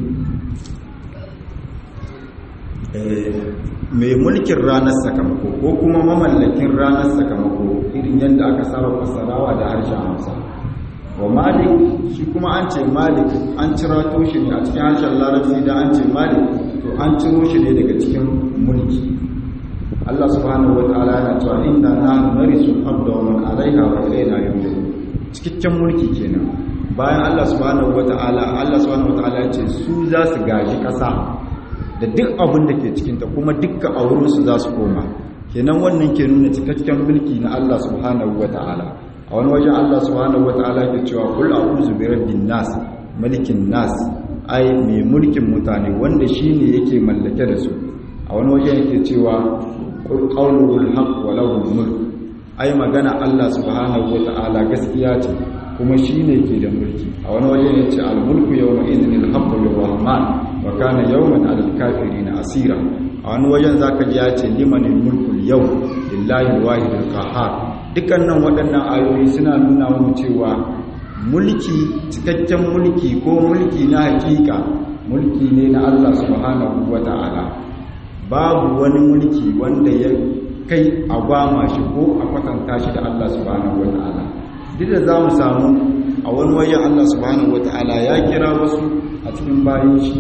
B: mai mulkin ranar sakamako ko kuma mamallakin ranar sakamako irin yadda aka saba fasarawa da harshen hausa wa malik shi kuma an ce malik an cira shi ne a cikin harshen larabci da an ce malik to an ciro shi ne daga cikin mulki Allah subhanahu wa ta'ala yana cewa inna nahnu narisu abda wa man alaiha wa ilayna yurja'un cikakken mulki kenan bayan Allah subhanahu wa ta'ala Allah subhanahu wa ta'ala ya ce su za su gaji kasa da duk abin da ke cikinta kuma dukkan aurinsu za su koma kenan wannan ke nuna cikakken mulki na Allah subhanahu wa ta'ala a wani wajen Allah subhanahu wa ta'ala ke cewa kul a'udhu bi rabbin nas malikin nas ai mai mulkin mutane wanda shine yake mallake da su a wani wajen yake cewa qul qawluhul haqq wa lahu mulk ai magana Allah subhanahu wa ta'ala gaskiya ce kuma shine ke da mulki a wani wajen yace al mulku yawma idhnil haqqu lirrahman wa kana yawman alal kafirin asira a wani wajen zaka ji ya ce limanil mulkul yau lillahi wahidul qahhar dukkanin waɗannan ayoyi suna nuna mu cewa mulki cikakken mulki ko mulki na hakika mulki ne na Allah subhanahu wata'ala babu wani mulki wanda ya kai a gwama shi ko a kwatanta shi da Allah subhanahu wata'ala duk da za mu samu a wani wajen Allah subhanahu wata'ala ya kira wasu a cikin bayan shi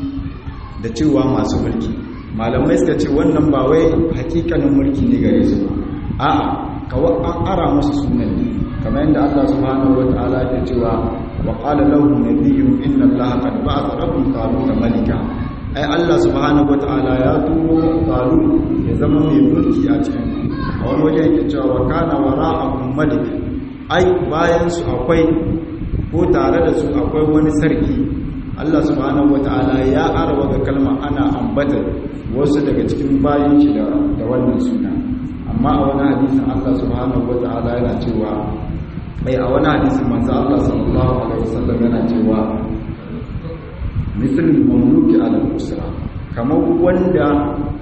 B: da cewa masu mulki malamai suka ce wannan ba wai hakikanin mulki ne gare su ba a'a kawai an ara musu sunan ne kamar yadda Allah subhanahu wataala ya cewa wa qala lahu nabiyyun inna allaha qad ba'atha lakum talut malika ai Allah subhanahu wataala ya turo talut ya zama mai mulki a cikin a wani waje yake cewa wa kana wara'akum malik ai bayan su akwai ko tare da su akwai wani sarki Allah subhanahu wata'ala ya arawa ga kalma ana ambata wasu daga cikin bayan shi da wannan suna amma a wani hadisin Allah subhanahu wata'ala yana cewa mai a wani hadisin manzo Allah sallallahu alaihi wasallam yana cewa mithl mamluki ala usra kamar wanda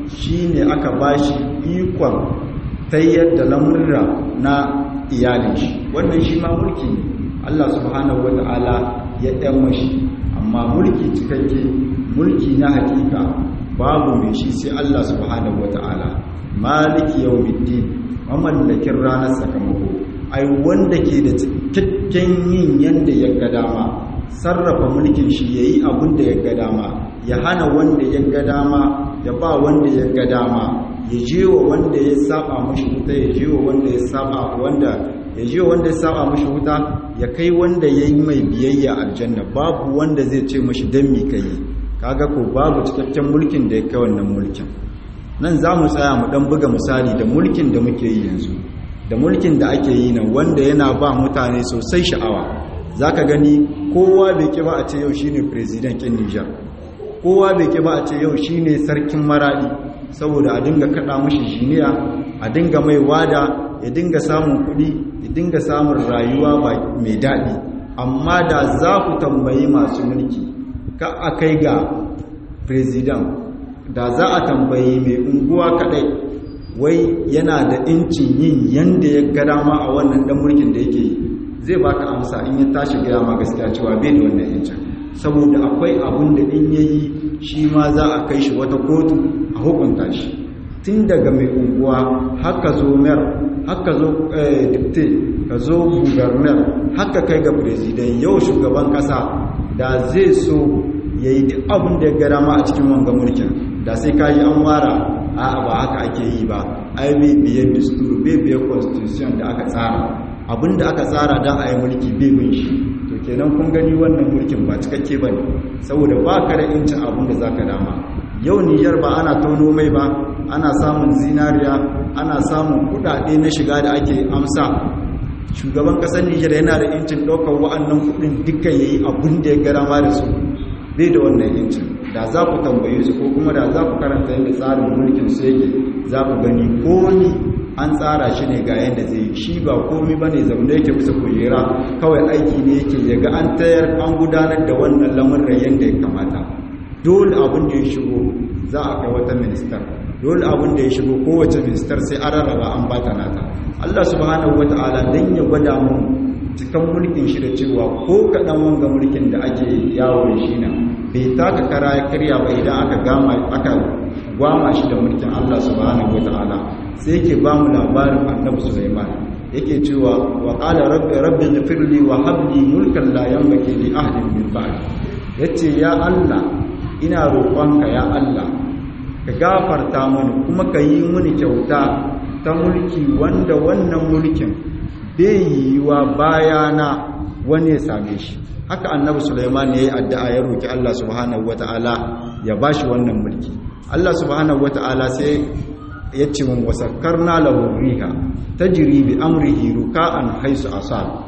B: shine aka bashi ikon tayyar da lamurra na iyalin shi wannan shi ma mulki ne Allah subhanahu wata'ala ya ɗan mashi amma mulki cikakke mulki na hakika babu mai shi sai Allah subhanahu wata'ala maliki yawmiddin mamallakin ranar sakamako ai wanda ke da cikakken yin yanda ya ga dama sarrafa mulkin shi yayi abin da ya ga dama ya hana wanda ya ga dama ya ba wanda ya ga dama ya je wa wanda ya saba mashi wuta ya je wa wanda ya saba wanda ya je wanda ya saba mashi wuta ya kai wanda ya yi mai biyayya aljanna babu wanda zai ce mashi dan mi kai kaga ko babu cikakken mulkin da ya kai wannan mulkin nan za mu tsaya mu dan buga misali da mulkin da muke yi yanzu da mulkin da ake yi nan wanda yana ba mutane sosai sha'awa zaka gani kowa bai ki ba a ce yau shine president kin Niger kowa bai ki ba a ce yau shine sarkin maradi saboda a dinga kada mashi jiniya a dinga mai wada ya dinga samun kuɗi ya dinga samun rayuwa mai daɗi amma da za ku tambayi masu mulki ka a kai ga president da za a tambayi mai unguwa kaɗai wai yana da incin yin yanda ya ga dama a wannan dan mulkin da yake yi zai baka amsa in ya tashi gaya ma gaskiya cewa bai da wannan yancin saboda akwai abun da in yayi shi ma za a kai shi wata kotu a hukunta shi tun daga mai unguwa haka zo mer haka zo dipte ka zo gubernar haka kai ga president yau shugaban kasa da zai so ya yi duk abin da ya gara ma a cikin wanga mulkin da sai ka yi an wara a ba haka ake yi ba ai bai biyar disturu bai biyar constitution da aka tsara abin da aka tsara don a yi mulki bai bin shi to kenan kun gani wannan mulkin ba cikakke ba ne saboda ba ka da incin abin da za ka dama yau niyyar ba ana tono mai ba ana samun zinariya ana samun kudade na shiga da ake amsa shugaban kasar nijar yana da incin ɗaukar wa'annan kudin dukkan yayi abin da ya gara ma da su bai da wannan incin da za ku tambaye su ko kuma da za ku karanta yadda tsarin mulkin su yake za ku gani komi an tsara shi ne ga yadda zai shi ba komi ba ne zaune yake kusa kujera kawai aiki ne yake yaga an tayar an gudanar da wannan lamarin yadda ya kamata dole abin da ya shigo za a kai wata ministar dole abin da ya shigo kowace ministar sai an rarraba an bata nata Allah subhanahu wata'ala dan ya gwada mu cikan mulkin shi da cewa ko kaɗan wanga mulkin da ake yawo da shi na bai taka kara ya karya ba idan aka gama aka gwama shi da mulkin Allah subhanahu wata'ala sai yake ba mu labarin annabi Sulaiman yake cewa wa qala rabbi rabbi ighfirli wa hab li mulkan la yanbaghi li ahadin min ba'di yace ya Allah ina roƙonka ya Allah ka gafarta mani kuma ka yi mini kyauta ta mulki wanda wannan mulkin bai yiwuwa bayana wani ya same shi haka annabi Sulaiman ya yi addu'a ya roki Allah subhanahu wata'ala ya bashi wannan mulki Allah subhanahu wata'ala sai ya ce mun wasakkarna lahu riha tajri bi amrihi ruka'an haisu asab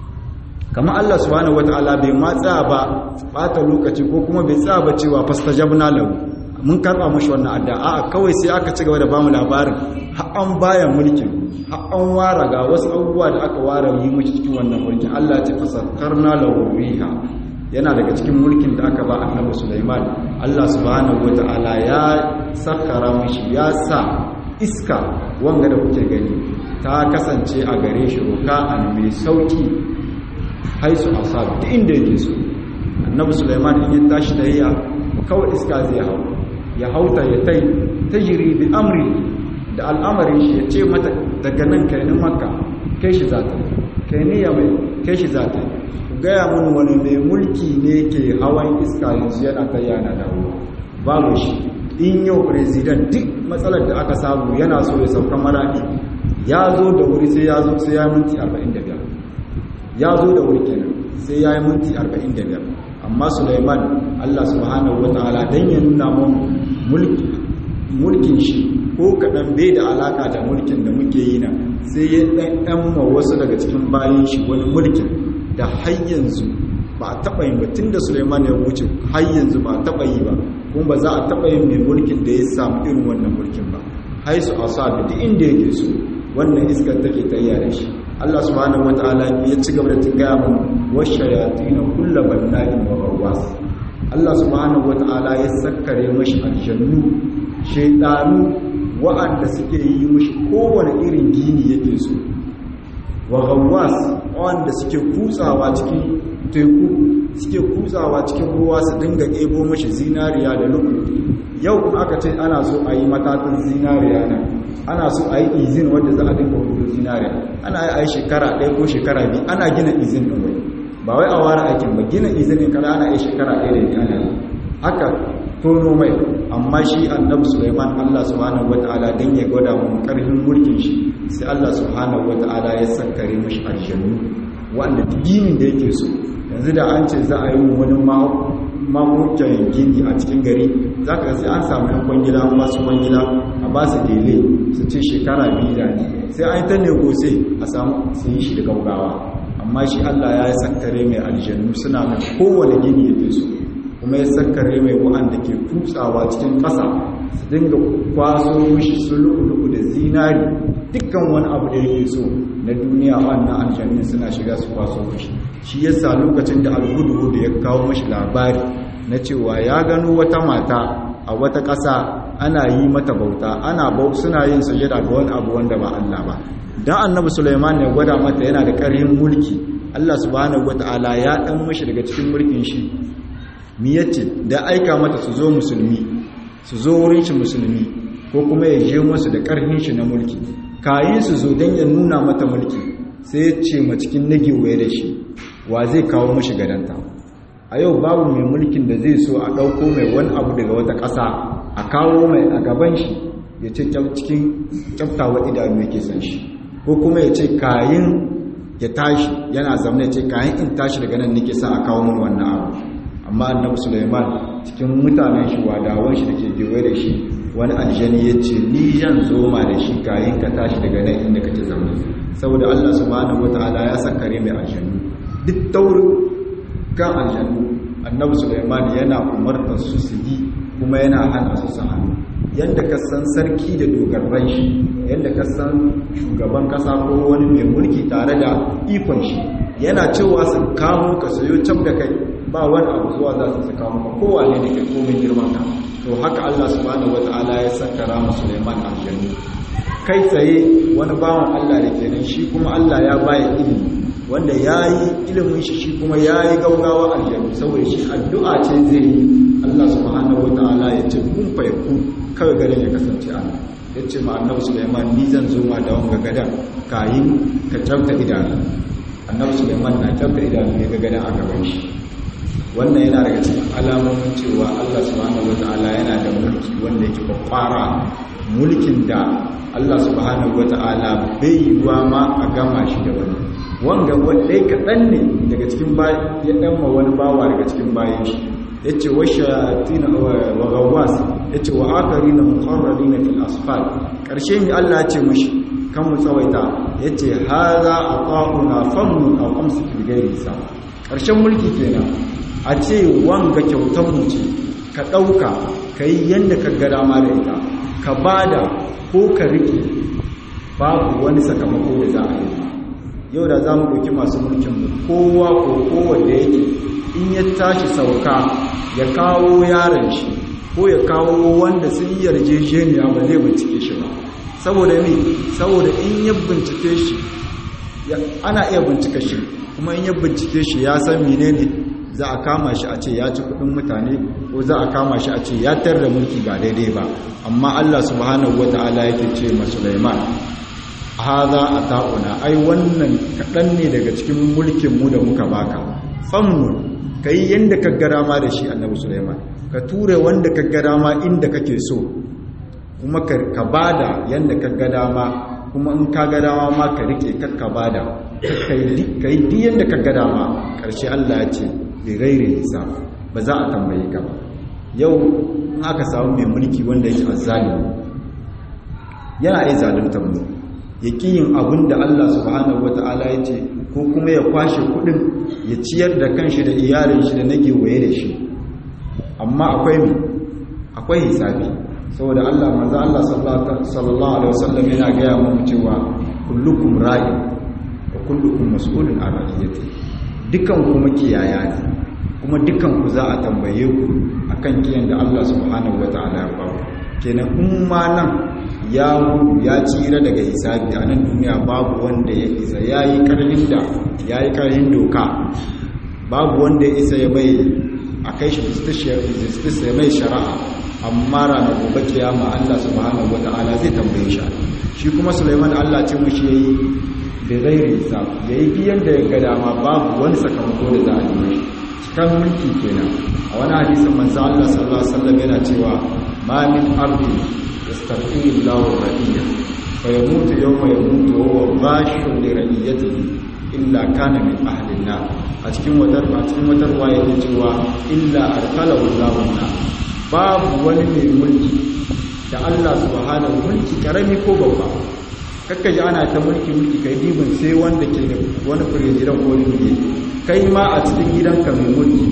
B: kama Allah subhanahu wata'ala bai matsa ba bata lokaci ko kuma bai tsaya ba cewa fastajabna lahu mun karba mashi wannan addu'a kawai sai aka ci gaba da bamu labarin har an baya mulkin har an wara ga wasu abubuwa da aka ware yi mashi cikin wannan mulkin Allah ya ce fasakkarna lahu riha yana daga cikin mulkin da aka ba annabi Sulaiman Allah subhanahu wataala ya sakkara mashi ya sa iska wanga da kuke gani ta kasance a gare shi ruka'an mai sauki haisu asab duk inda yake so annabi Sulaiman in ya tashi tayya kawai iska zai hau ya hauta ya tai tajri bi amri da al'amarin shi ya ce mata daga nan kai ni makka kai shi zata kai ni ya mai kai shi zata ku gaya mun wani mai mulki ne ke hawan iska yanzu yana kai yana dawo babu shi in yau president duk matsalar da aka samu yana so ya sauka maradi ya zo da wuri sai ya zo sai ya minti 45 ya zo da wuri kenan sai ya yi minti 45 amma Sulaiman Allah subhanahu wataala dan ya nuna mun mulki mulkin shi ko kadan bai da alaka da mulkin da muke yi na sai ya dan dan ma wasu daga cikin bayin shi wani mulkin da har yanzu ba a taba yin batun da Sulaiman ya wuce har yanzu ba a taba yi ba kuma ba za a taba yin mai mulkin da ya samu irin wannan mulkin ba haisu asabi duk inda yake so wannan iskar take tayyare shi Allah subhanahu wataala ya ci gaba da tingaya mu washayatin kullu banna'in wa ghawwas Allah subhanahu wata'ala ya sakkare mashi aljannu shaidanu wa'anda suke yi mashi kowane irin gini yake so wa gawwas wanda suke kutsawa cikin teku suke kutsawa cikin ruwa su dinga ebo mashi zinariya da luku yau kuma aka ce ana so a yi matatin zinariya nan ana so a yi izin wanda za a dinga hudu zinariya ana yi a yi shekara ɗaya ko shekara biyu ana gina izin ɗin wai ba wai a ware aikin ba gina izinin kada ana yi shekara ɗaya da biyu ana yi haka tono mai amma shi annabi Sulaiman Allah subhanahu wataala dan ya gwada mu karfin mulkin shi sai Allah subhanahu wataala ya sakkare mishi aljannu wanda ginin da yake so yanzu da an ce za a yi wani mamukin gini a cikin gari za ka sai an samu yan kwangila masu kwangila a ba su dele su ce shekara biyu da ne sai an yi ta negose a samu su yi shi da gaugawa amma shi Allah ya yi sakkare mai aljannu suna mai kowane gini yake so kuma ya sakkare mai wa'anda ke kutsawa cikin ƙasa su dinga kwaso mishi sulu'ulu'u da zinari dukkan wani abu da yake so na duniya wannan aljannin suna shiga su kwaso mishi shi yasa lokacin da alhudu da ya kawo mishi labari na cewa ya gano wata mata a wata ƙasa ana yi mata bauta ana bau suna yin sujada ga wani abu wanda ba Allah ba dan annabi Sulaiman ya gwada mata yana da ƙarfin mulki Allah subhanahu wataala ya dan mishi daga cikin mulkin shi mi yace da aika mata su zo musulmi su zo wurin shi musulmi ko kuma ya je musu da ƙarfin shi na mulki kayin su zo dan ya nuna mata mulki sai ya ce ma cikin nagewaye da shi wa zai kawo mashi gadanta a yau babu mai mulkin da zai so a ɗauko mai wani abu daga wata ƙasa a kawo mai a gaban shi ya ce cikin kyaftawa idanu yake san shi ko kuma ya ce kayin ya tashi yana zamne ce kayan in tashi daga nan nake sa a kawo min wannan abu amma annabi Sulaiman cikin mutanen shi wadawan shi dake gewaye da shi wani aljani ya ce ni zan zoma da shi kayan ka tashi daga nan inda kake zamne saboda Allah subhanahu wataala ya sakare mai aljanu duk taurin kan aljanu annabi Sulaiman yana umartar su su yi kuma yana hana su su hannu yadda ka san sarki da dogarran shi yadda ka san shugaban kasa ko wani mai mulki tare da ikon shi yana cewa su kamo ka sayo can da kai ba wani abu zuwa za su su kamo kowane da ke komin girman ka to haka Allah subhanahu wataala ya sakara mu Sulaiman aljannu kai tsaye wani bawan Allah da kenan shi kuma Allah ya baya ilimi wanda ya yi ilimin shi shi kuma ya yi gaugawa aljannu saboda shi addu'a ce zai yi Allah subhanahu wata'ala ya ce kun faiku kawai garin ya kasance an ya ce ma annabi Sulaiman ni zan zo ma da wanga gadan kayin ka tsafta idanu annabi Sulaiman na tsafta idanu ya ga gadan a gaban shi wannan yana daga cikin alamomin cewa Allah subhanahu wata'ala yana da mulki wanda yake kwakwara mulkin da Allah subhanahu wata'ala bai yi ruwa ma a gama shi da wani wanga wanda kaɗan ne daga cikin ya ɗanma wani bawa daga cikin bayan shi ya ce wa shayatina wa gawas ya ce wa akari na mukarrari na fil asfal ƙarshe mai Allah ce mashi kan mu tsawaita ya ce haza a ƙa'una famnu a ƙamsu filgari sa ƙarshen mulki kenan a ce wanga kyautar mu ce ka ɗauka ka yi yadda ka gada ma da ita ka bada ko ka riƙe babu wani sakamako da za a yi yau da za mu ɗauki masu mulkinmu kowa ko kowanne yake in ya tashi sauka ya kawo yaron shi ko ya kawo wanda sun yi yarjejeniya ba zai bincike shi ba saboda me saboda in ya bincike shi ana iya bincike shi kuma in ya bincike shi ya san menene za a kama shi a ce ya ci kudin mutane ko za a kama shi a ce ya tarda mulki ba daidai ba amma Allah subhanahu wataala yake ce ma Sulaiman haza a ta'una ai wannan kaɗan ne daga cikin mulkinmu da muka baka famnu ka yi yadda ka gara ma da shi annabi suleiman ka ture wanda ka gara ma inda kake so kuma ka bada yadda ka gada ma kuma in ka gada ma ma ka rike kakka bada ka yi di yadda ka gada ma ƙarshe allah ya ce bai gaire nisa ba za a tambaye ka ba yau in aka samu mai mulki wanda yake azzalimi yana iya zaluntar mu ya yin abin da Allah subhanahu wata'ala ya ce ko kuma ya kwashe kudin ya ciyar da kanshi da iyalin shi da nake waye da shi amma akwai mu akwai hisabi saboda Allah manzo Allah sallallahu alaihi wasallam yana gaya mu cewa kullukum ra'i wa kullukum mas'ulun an ra'iyati dukan kuma kiyaya ne kuma dukan ku za a tambaye ku akan kiyan da Allah subhanahu wataala ya ba kenan in ma nan ya ya tsira daga hisabi a nan duniya babu wanda ya isa yayi karhin da yayi karhin doka babu wanda ya isa ya bai a kai shi justice ya mai shari'a amma ranar gobe kiyama Allah subhanahu wata'ala zai tambaye shi shi kuma Sulaiman Allah ce mushi yayi da zai risa yayi biyan da ya ga dama babu wani sakamako da za a yi mishi cikan mulki kenan a wani hadisin manzo Allah sallallahu alaihi wasallam yana cewa ma min abdi yastaqimu Allahu radiya fa yamutu yawma yamutu wa huwa ghashun li radiyatihi illa kana min ahli an a cikin wadar a cikin wadar waye ne cewa illa arkalahu Allahu na babu wani mai mulki da Allah subhanahu mulki karami ko babba kakka ji ana ta mulki mulki kai dibin sai wanda ke da wani firijiran ko ne kai ma a cikin gidanka mai mulki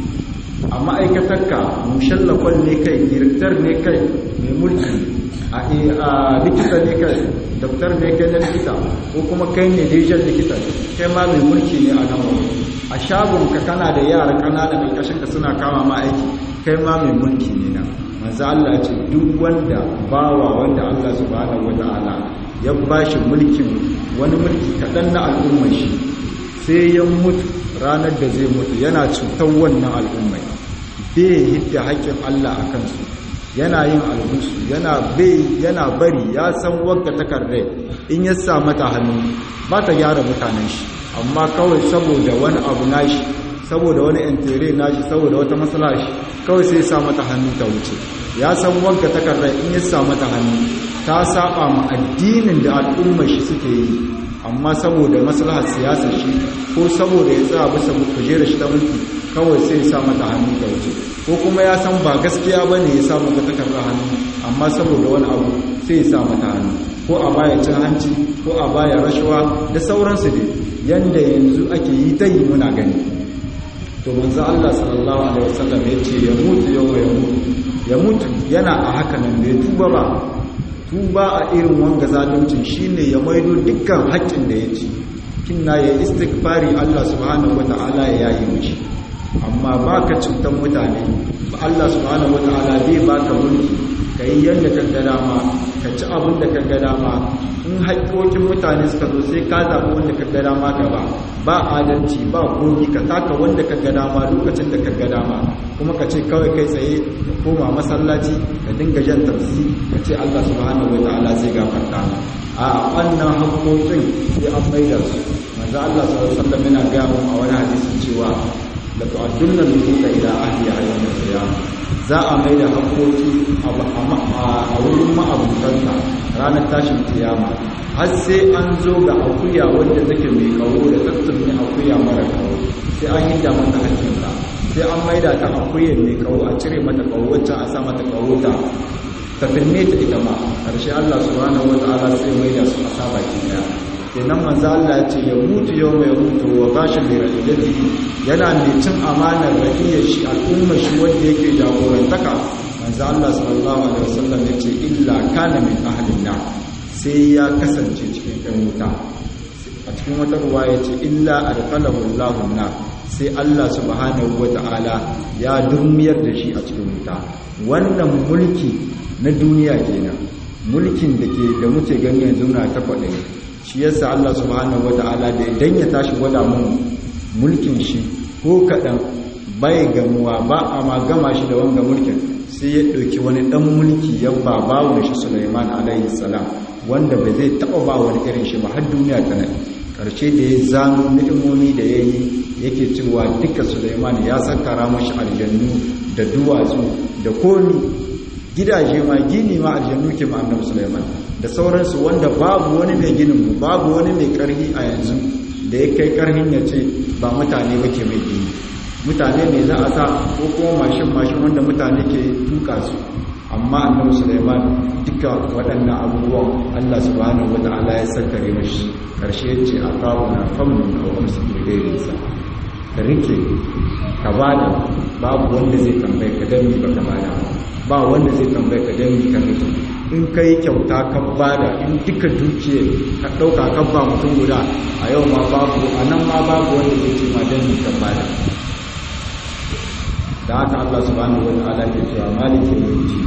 B: a ma'aikatarka mushallakon ne kai direktar ne kai mai mulki a likita ne kai doktor ne kai na likita ko kuma kai ne dejan likita kai ma mai mulki ne a nan wani a shagonka kana da yara ƙananan ƙarƙashinka suna kama ma aiki kai ma mai mulki ne na manzo Allah ce duk wanda bawa wanda Allah subhanahu wataala ya bashi mulkin wani mulki kaɗan na al'ummar shi sai ya mutu ranar da zai mutu yana cutar wannan al'ummai bai hidda haƙƙin Allah a kansu yana yin alhusu yana bai yana bari ya san wadda takardai in ya sa mata hannu ba ta gyara mutanen shi amma kawai saboda wani abu nashi saboda wani intere nashi saboda wata matsala shi kawai sai sa mata hannu ta wuce ya san wadda takardai in ya sa mata hannu ta saba ma addinin da al'ummar shi suke yi amma saboda maslahar siyasar shi ko saboda ya tsaya bisa kujerar shi ta mulki kawai sai ya sa mata hannu ta wuce ko kuma ya san ba gaskiya ba ne ya sa mata takardar hannu amma saboda wani abu sai ya sa mata hannu ko a baya cin hanci ko a baya rashawa da sauransu dai yanda yanzu ake yi ta yi muna gani to manzo Allah sallallahu alaihi wasallam ya ce ya mutu yau ya mutu ya mutu yana a haka nan bai tuba ba tuba a irin wanga zaluncin shine ya maido dukkan haƙƙin da ya ci kinna ya istighfari Allah subhanahu wataala ya yayi mishi amma baka cutan mutane ba Allah subhanahu wataala bai baka mulki kai yanda ka ga dama ka ci abin da ka ga dama in haƙƙoƙin mutane suka zo sai ka zaɓi wanda ka ga dama ka ba ba adalci ba gogi ka taka wanda ka ga dama lokacin da ka ga dama kuma ka ce kawai kai tsaye ka koma masallaci ka dinga jan tafsi ka ce Allah subhanahu wa ta'ala zai gafarta ma a wannan haƙƙoƙin sai an maida su manzo Allah sallallahu alaihi wasallam yana ga mu a wani hadisi cewa la tu'addunna al-huquqa ila ahliha yawm al-qiyamah za a maida haƙƙoƙi a wurin ma'abutanta ranar tashin kiyama har sai an zo ga akuya wanda take mai kawo da tattun akuya mara kawo sai an yi da mata hakkinta sai an maida ta akuya mai kawo a cire mata kawo wacce a sa mata kawo ta ta firme ta ita ma karshe Allah subhanahu wataala sai maida su a saba ki daya kenan manzo Allah ya ce ya mutu yau mai mutu wa bashi mai radiyati yana mai cin amanar radiyar shi al'ummar shi wanda yake jagorantaka manzo Allah sallallahu alaihi wasallam ya ce illa kana min ahlin nar sai ya kasance cikin ɗan wuta a cikin wata ruwa ya ce illa adkhalahu Allahu nar sai Allah subhanahu wata'ala ya durmiyar da shi a cikin wuta wannan mulki na duniya kenan mulkin da ke da muke gani yanzu na ta faɗi shi yasa Allah subhanahu wata'ala da idan ya tashi gwada mun mulkin shi ko kaɗan bai gamuwa ba a ma gama shi da wanga mulkin sai ya ɗauki wani ɗan mulki ya ba bawon shi Sulaiman alaihi salam wanda ba zai taɓa ba wani irin shi ba har duniya ta nan ƙarshe da ya zano ni'imomi da ya yi yake cewa duka Sulaiman ya sakara mashi aljannu da duwatsu da komi gidaje ma gini ma aljannu ke ma annabi Sulaiman da sauransu wanda babu wani mai ginin mu babu wani mai ƙarfi a yanzu da ya kai ƙarfin ya ce ba mutane ba ke mai gini mutane ne za a sa ko kuma mashin-mashin wanda mutane ke tuka su amma annabi Sulaiman duka waɗannan abubuwan Allah subhanahu wata'ala ya sakkare mashi karshe yace a na famun aw amsiku dairinsa ka rike ka bada babu wanda zai tambaye ka dan ba ka bada ba wanda zai tambaye ka dan ka rike in kai kyauta ka bada in duka dukiya ka dauka ka ba mutum guda a yau ma babu anan ma babu wanda zai ce ma dan ka bada da haka Allah subhanahu wataala ke cewa maliki yawmiddin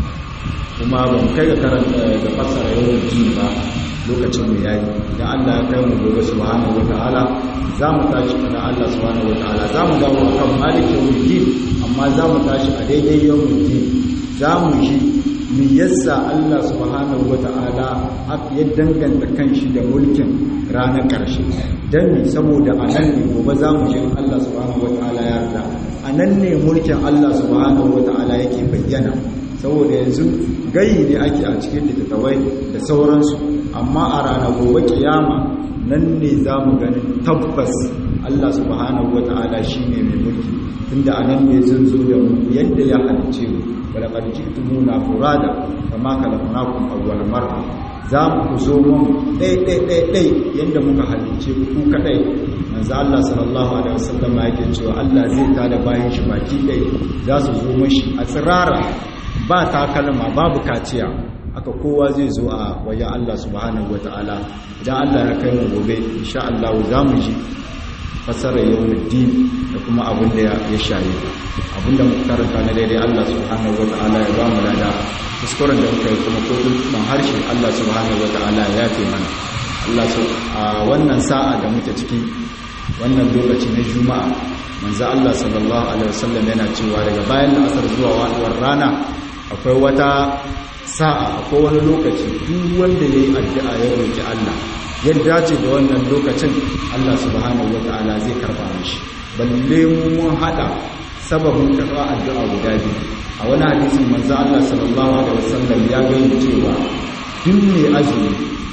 B: kuma ban kai ga karanta ga fassara yawmiddin ba lokacin mu yayi idan Allah ya kai mu gobe subhanahu wataala za mu tashi kana Allah subhanahu wataala za mu dawo akan maliki yawmiddin amma za mu tashi a daidai yawmiddin za mu ji me yasa Allah subhanahu wata'ala ya danganta kanshi da mulkin ranar ƙarshe dan ne saboda anan ne gobe za mu ji Allah subhanahu wata'ala ya yarda anan ne mulkin Allah subhanahu wata'ala yake bayyana saboda yanzu gayi ne ake a cikin littattafai da sauransu amma a ranar gobe kiyama nan ne za mu ganin tabbas Allah subhanahu wata'ala shine mai mulki tunda anan ne zan zo da mu yadda ya halice mu ولقد جئتمونا فرادا كما خلقناكم اول مره za mu ku zo mun ɗai ɗai ɗai ɗai yadda muka halice ku kaɗai manzo Allah sallallahu alaihi wasallam yake cewa Allah zai tada bayan shi baki ɗai za su zo mashi a tsirara ba takalma babu kaciya aka kowa zai zo a wajen Allah subhanahu wataala idan Allah ya kai mu gobe insha Allah za mu ji fasarar yawmuddin da kuma abin da ya shaye abin da muka karanta na daidai Allah subhanahu wata'ala ya ba mu lada kuskuren da muka yi kuma ko kuma harshe Allah subhanahu wata'ala ya yafe mana Allah so a wannan sa'a da muke ciki wannan lokaci na juma'a manzo Allah sallallahu alaihi wasallam yana cewa daga bayan asar zuwa waduwar rana akwai wata sa'a akwai wani lokaci duk wanda yayi addu'a ya roki Allah yadda ce da wannan lokacin Allah subhanahu wata'ala zai karba mishi balle mun hada sababin karba addu'a guda biyu a wani hadisin manzo Allah sallallahu alaihi wasallam ya gani cewa duk ne azumi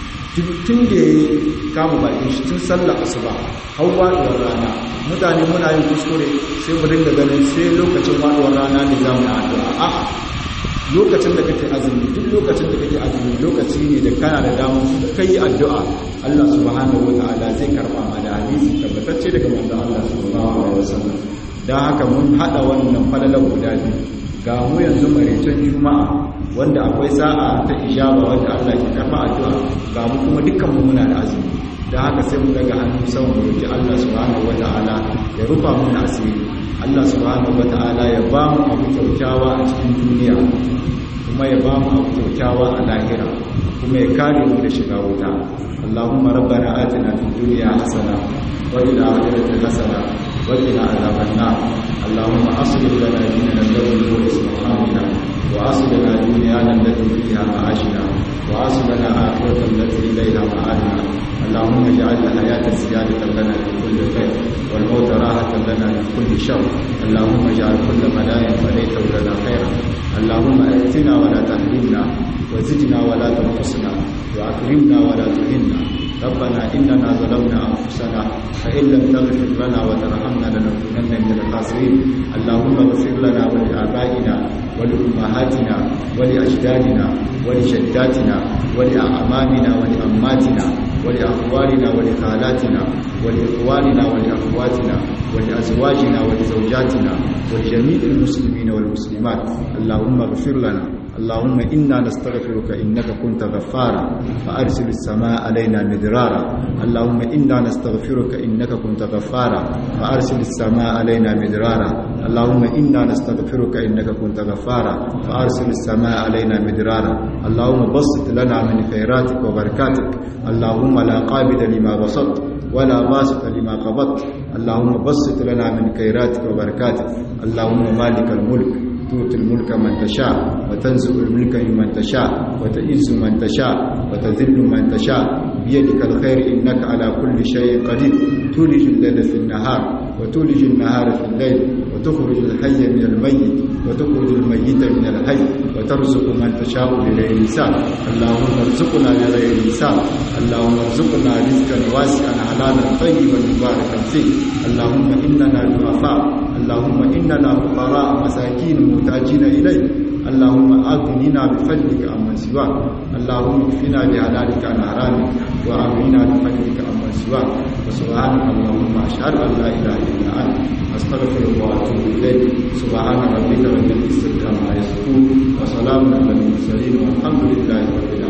B: tun da ya kama bakin shi tun sallar asuba har waduwar rana mutane muna yin kuskure sai mu dinga ganin sai lokacin waduwar rana ne za mu yi addu'a a'a lokacin da kake azumi duk lokacin da kake azumi lokaci ne da kana da damar da kai addu'a Allah subhanahu wataala zai karba ma da hadisi tabbatacce daga manzon Allah sallallahu alaihi wasallam dan haka mun hada wannan falalan guda biyu ga mu yanzu maraicen juma'a wanda akwai sa'a ta ijaba wanda Allah ke karba addu'a ga mu kuma dukkan mu muna da azumi dan haka sai mu daga hannu sau mu roki Allah subhanahu wataala ya rufa mana asiri Allah subhanahu wataala ya ba mu abu kyaukyawa a cikin duniya kuma ya ba mu abu kyaukyawa a lahira kuma ya kare mu da shiga wuta Allahumma rabbana atina fid dunya hasana wa fil akhirati hasana wa qina adhaban nar Allahumma aslih lana dinana alladhi huwa ismu amrina wa aslih lana dunyana allati fiha ma'ashina wa aslih lana akhiratana allati ilayha ma'adina اللهم اجعل الحياة زيادة لنا في كل خير والموت راحة لنا من كل شر اللهم اجعل كل مدايا وليته لنا خيرا اللهم ائتنا ولا تحرمنا وزدنا ولا تنقصنا واكرمنا ولا تهنا ربنا اننا ظلمنا انفسنا فان لم تغفر لنا وترحمنا لنكونن من الخاسرين اللهم اغفر لنا ولابائنا ولامهاتنا ولاجدادنا ولجداتنا ولاعمامنا ولاماتنا ولأخوالنا ولخالاتنا ولإخواننا ولأخواتنا ولأزواجنا ولزوجاتنا ولجميع المسلمين والمسلمات اللهم اغفر لنا اللهم إنا نستغفرك إنك كنت غفارا فأرسل السماء علينا مدرارا اللهم إنا نستغفرك إنك كنت غفارا فأرسل السماء علينا مدرارا اللهم إنا نستغفرك إنك كنت غفارا فأرسل السماء علينا مدرارا اللهم بسط لنا من خيراتك وبركاتك اللهم لا قابل لما بسطت ولا باسط لما قبضت اللهم بسط لنا من خيراتك وبركاتك اللهم مالك الملك تؤتي الملك من تشاء وتنزع الملك ممن تشاء وتئز من تشاء وتذل من تشاء بيدك الخير إنك على كل شيء قدير تولج الليل في النهار وتولج النهار في الليل وتخرج الحي من الميت وتخرج الميت من الحي وترزق من تشاء بغير حساب اللهم ارزقنا بغير حساب اللهم ارزقنا رزقا واسعا حلالا طيبا مباركا فيه اللهم اننا ضعفاء اللهم اننا فقراء مساكين محتاجين اليك اللهم اغننا بفضلك عمن سواك اللهم اكفنا بحلالك عن حرامك واغننا بفضلك عمن سواك وسبحانك اللهم اشهد ان لا اله الا انت استغفرك واتوب اليك سبحان ربك رب العزه عما يصفون وسلام على المرسلين والحمد لله رب العالمين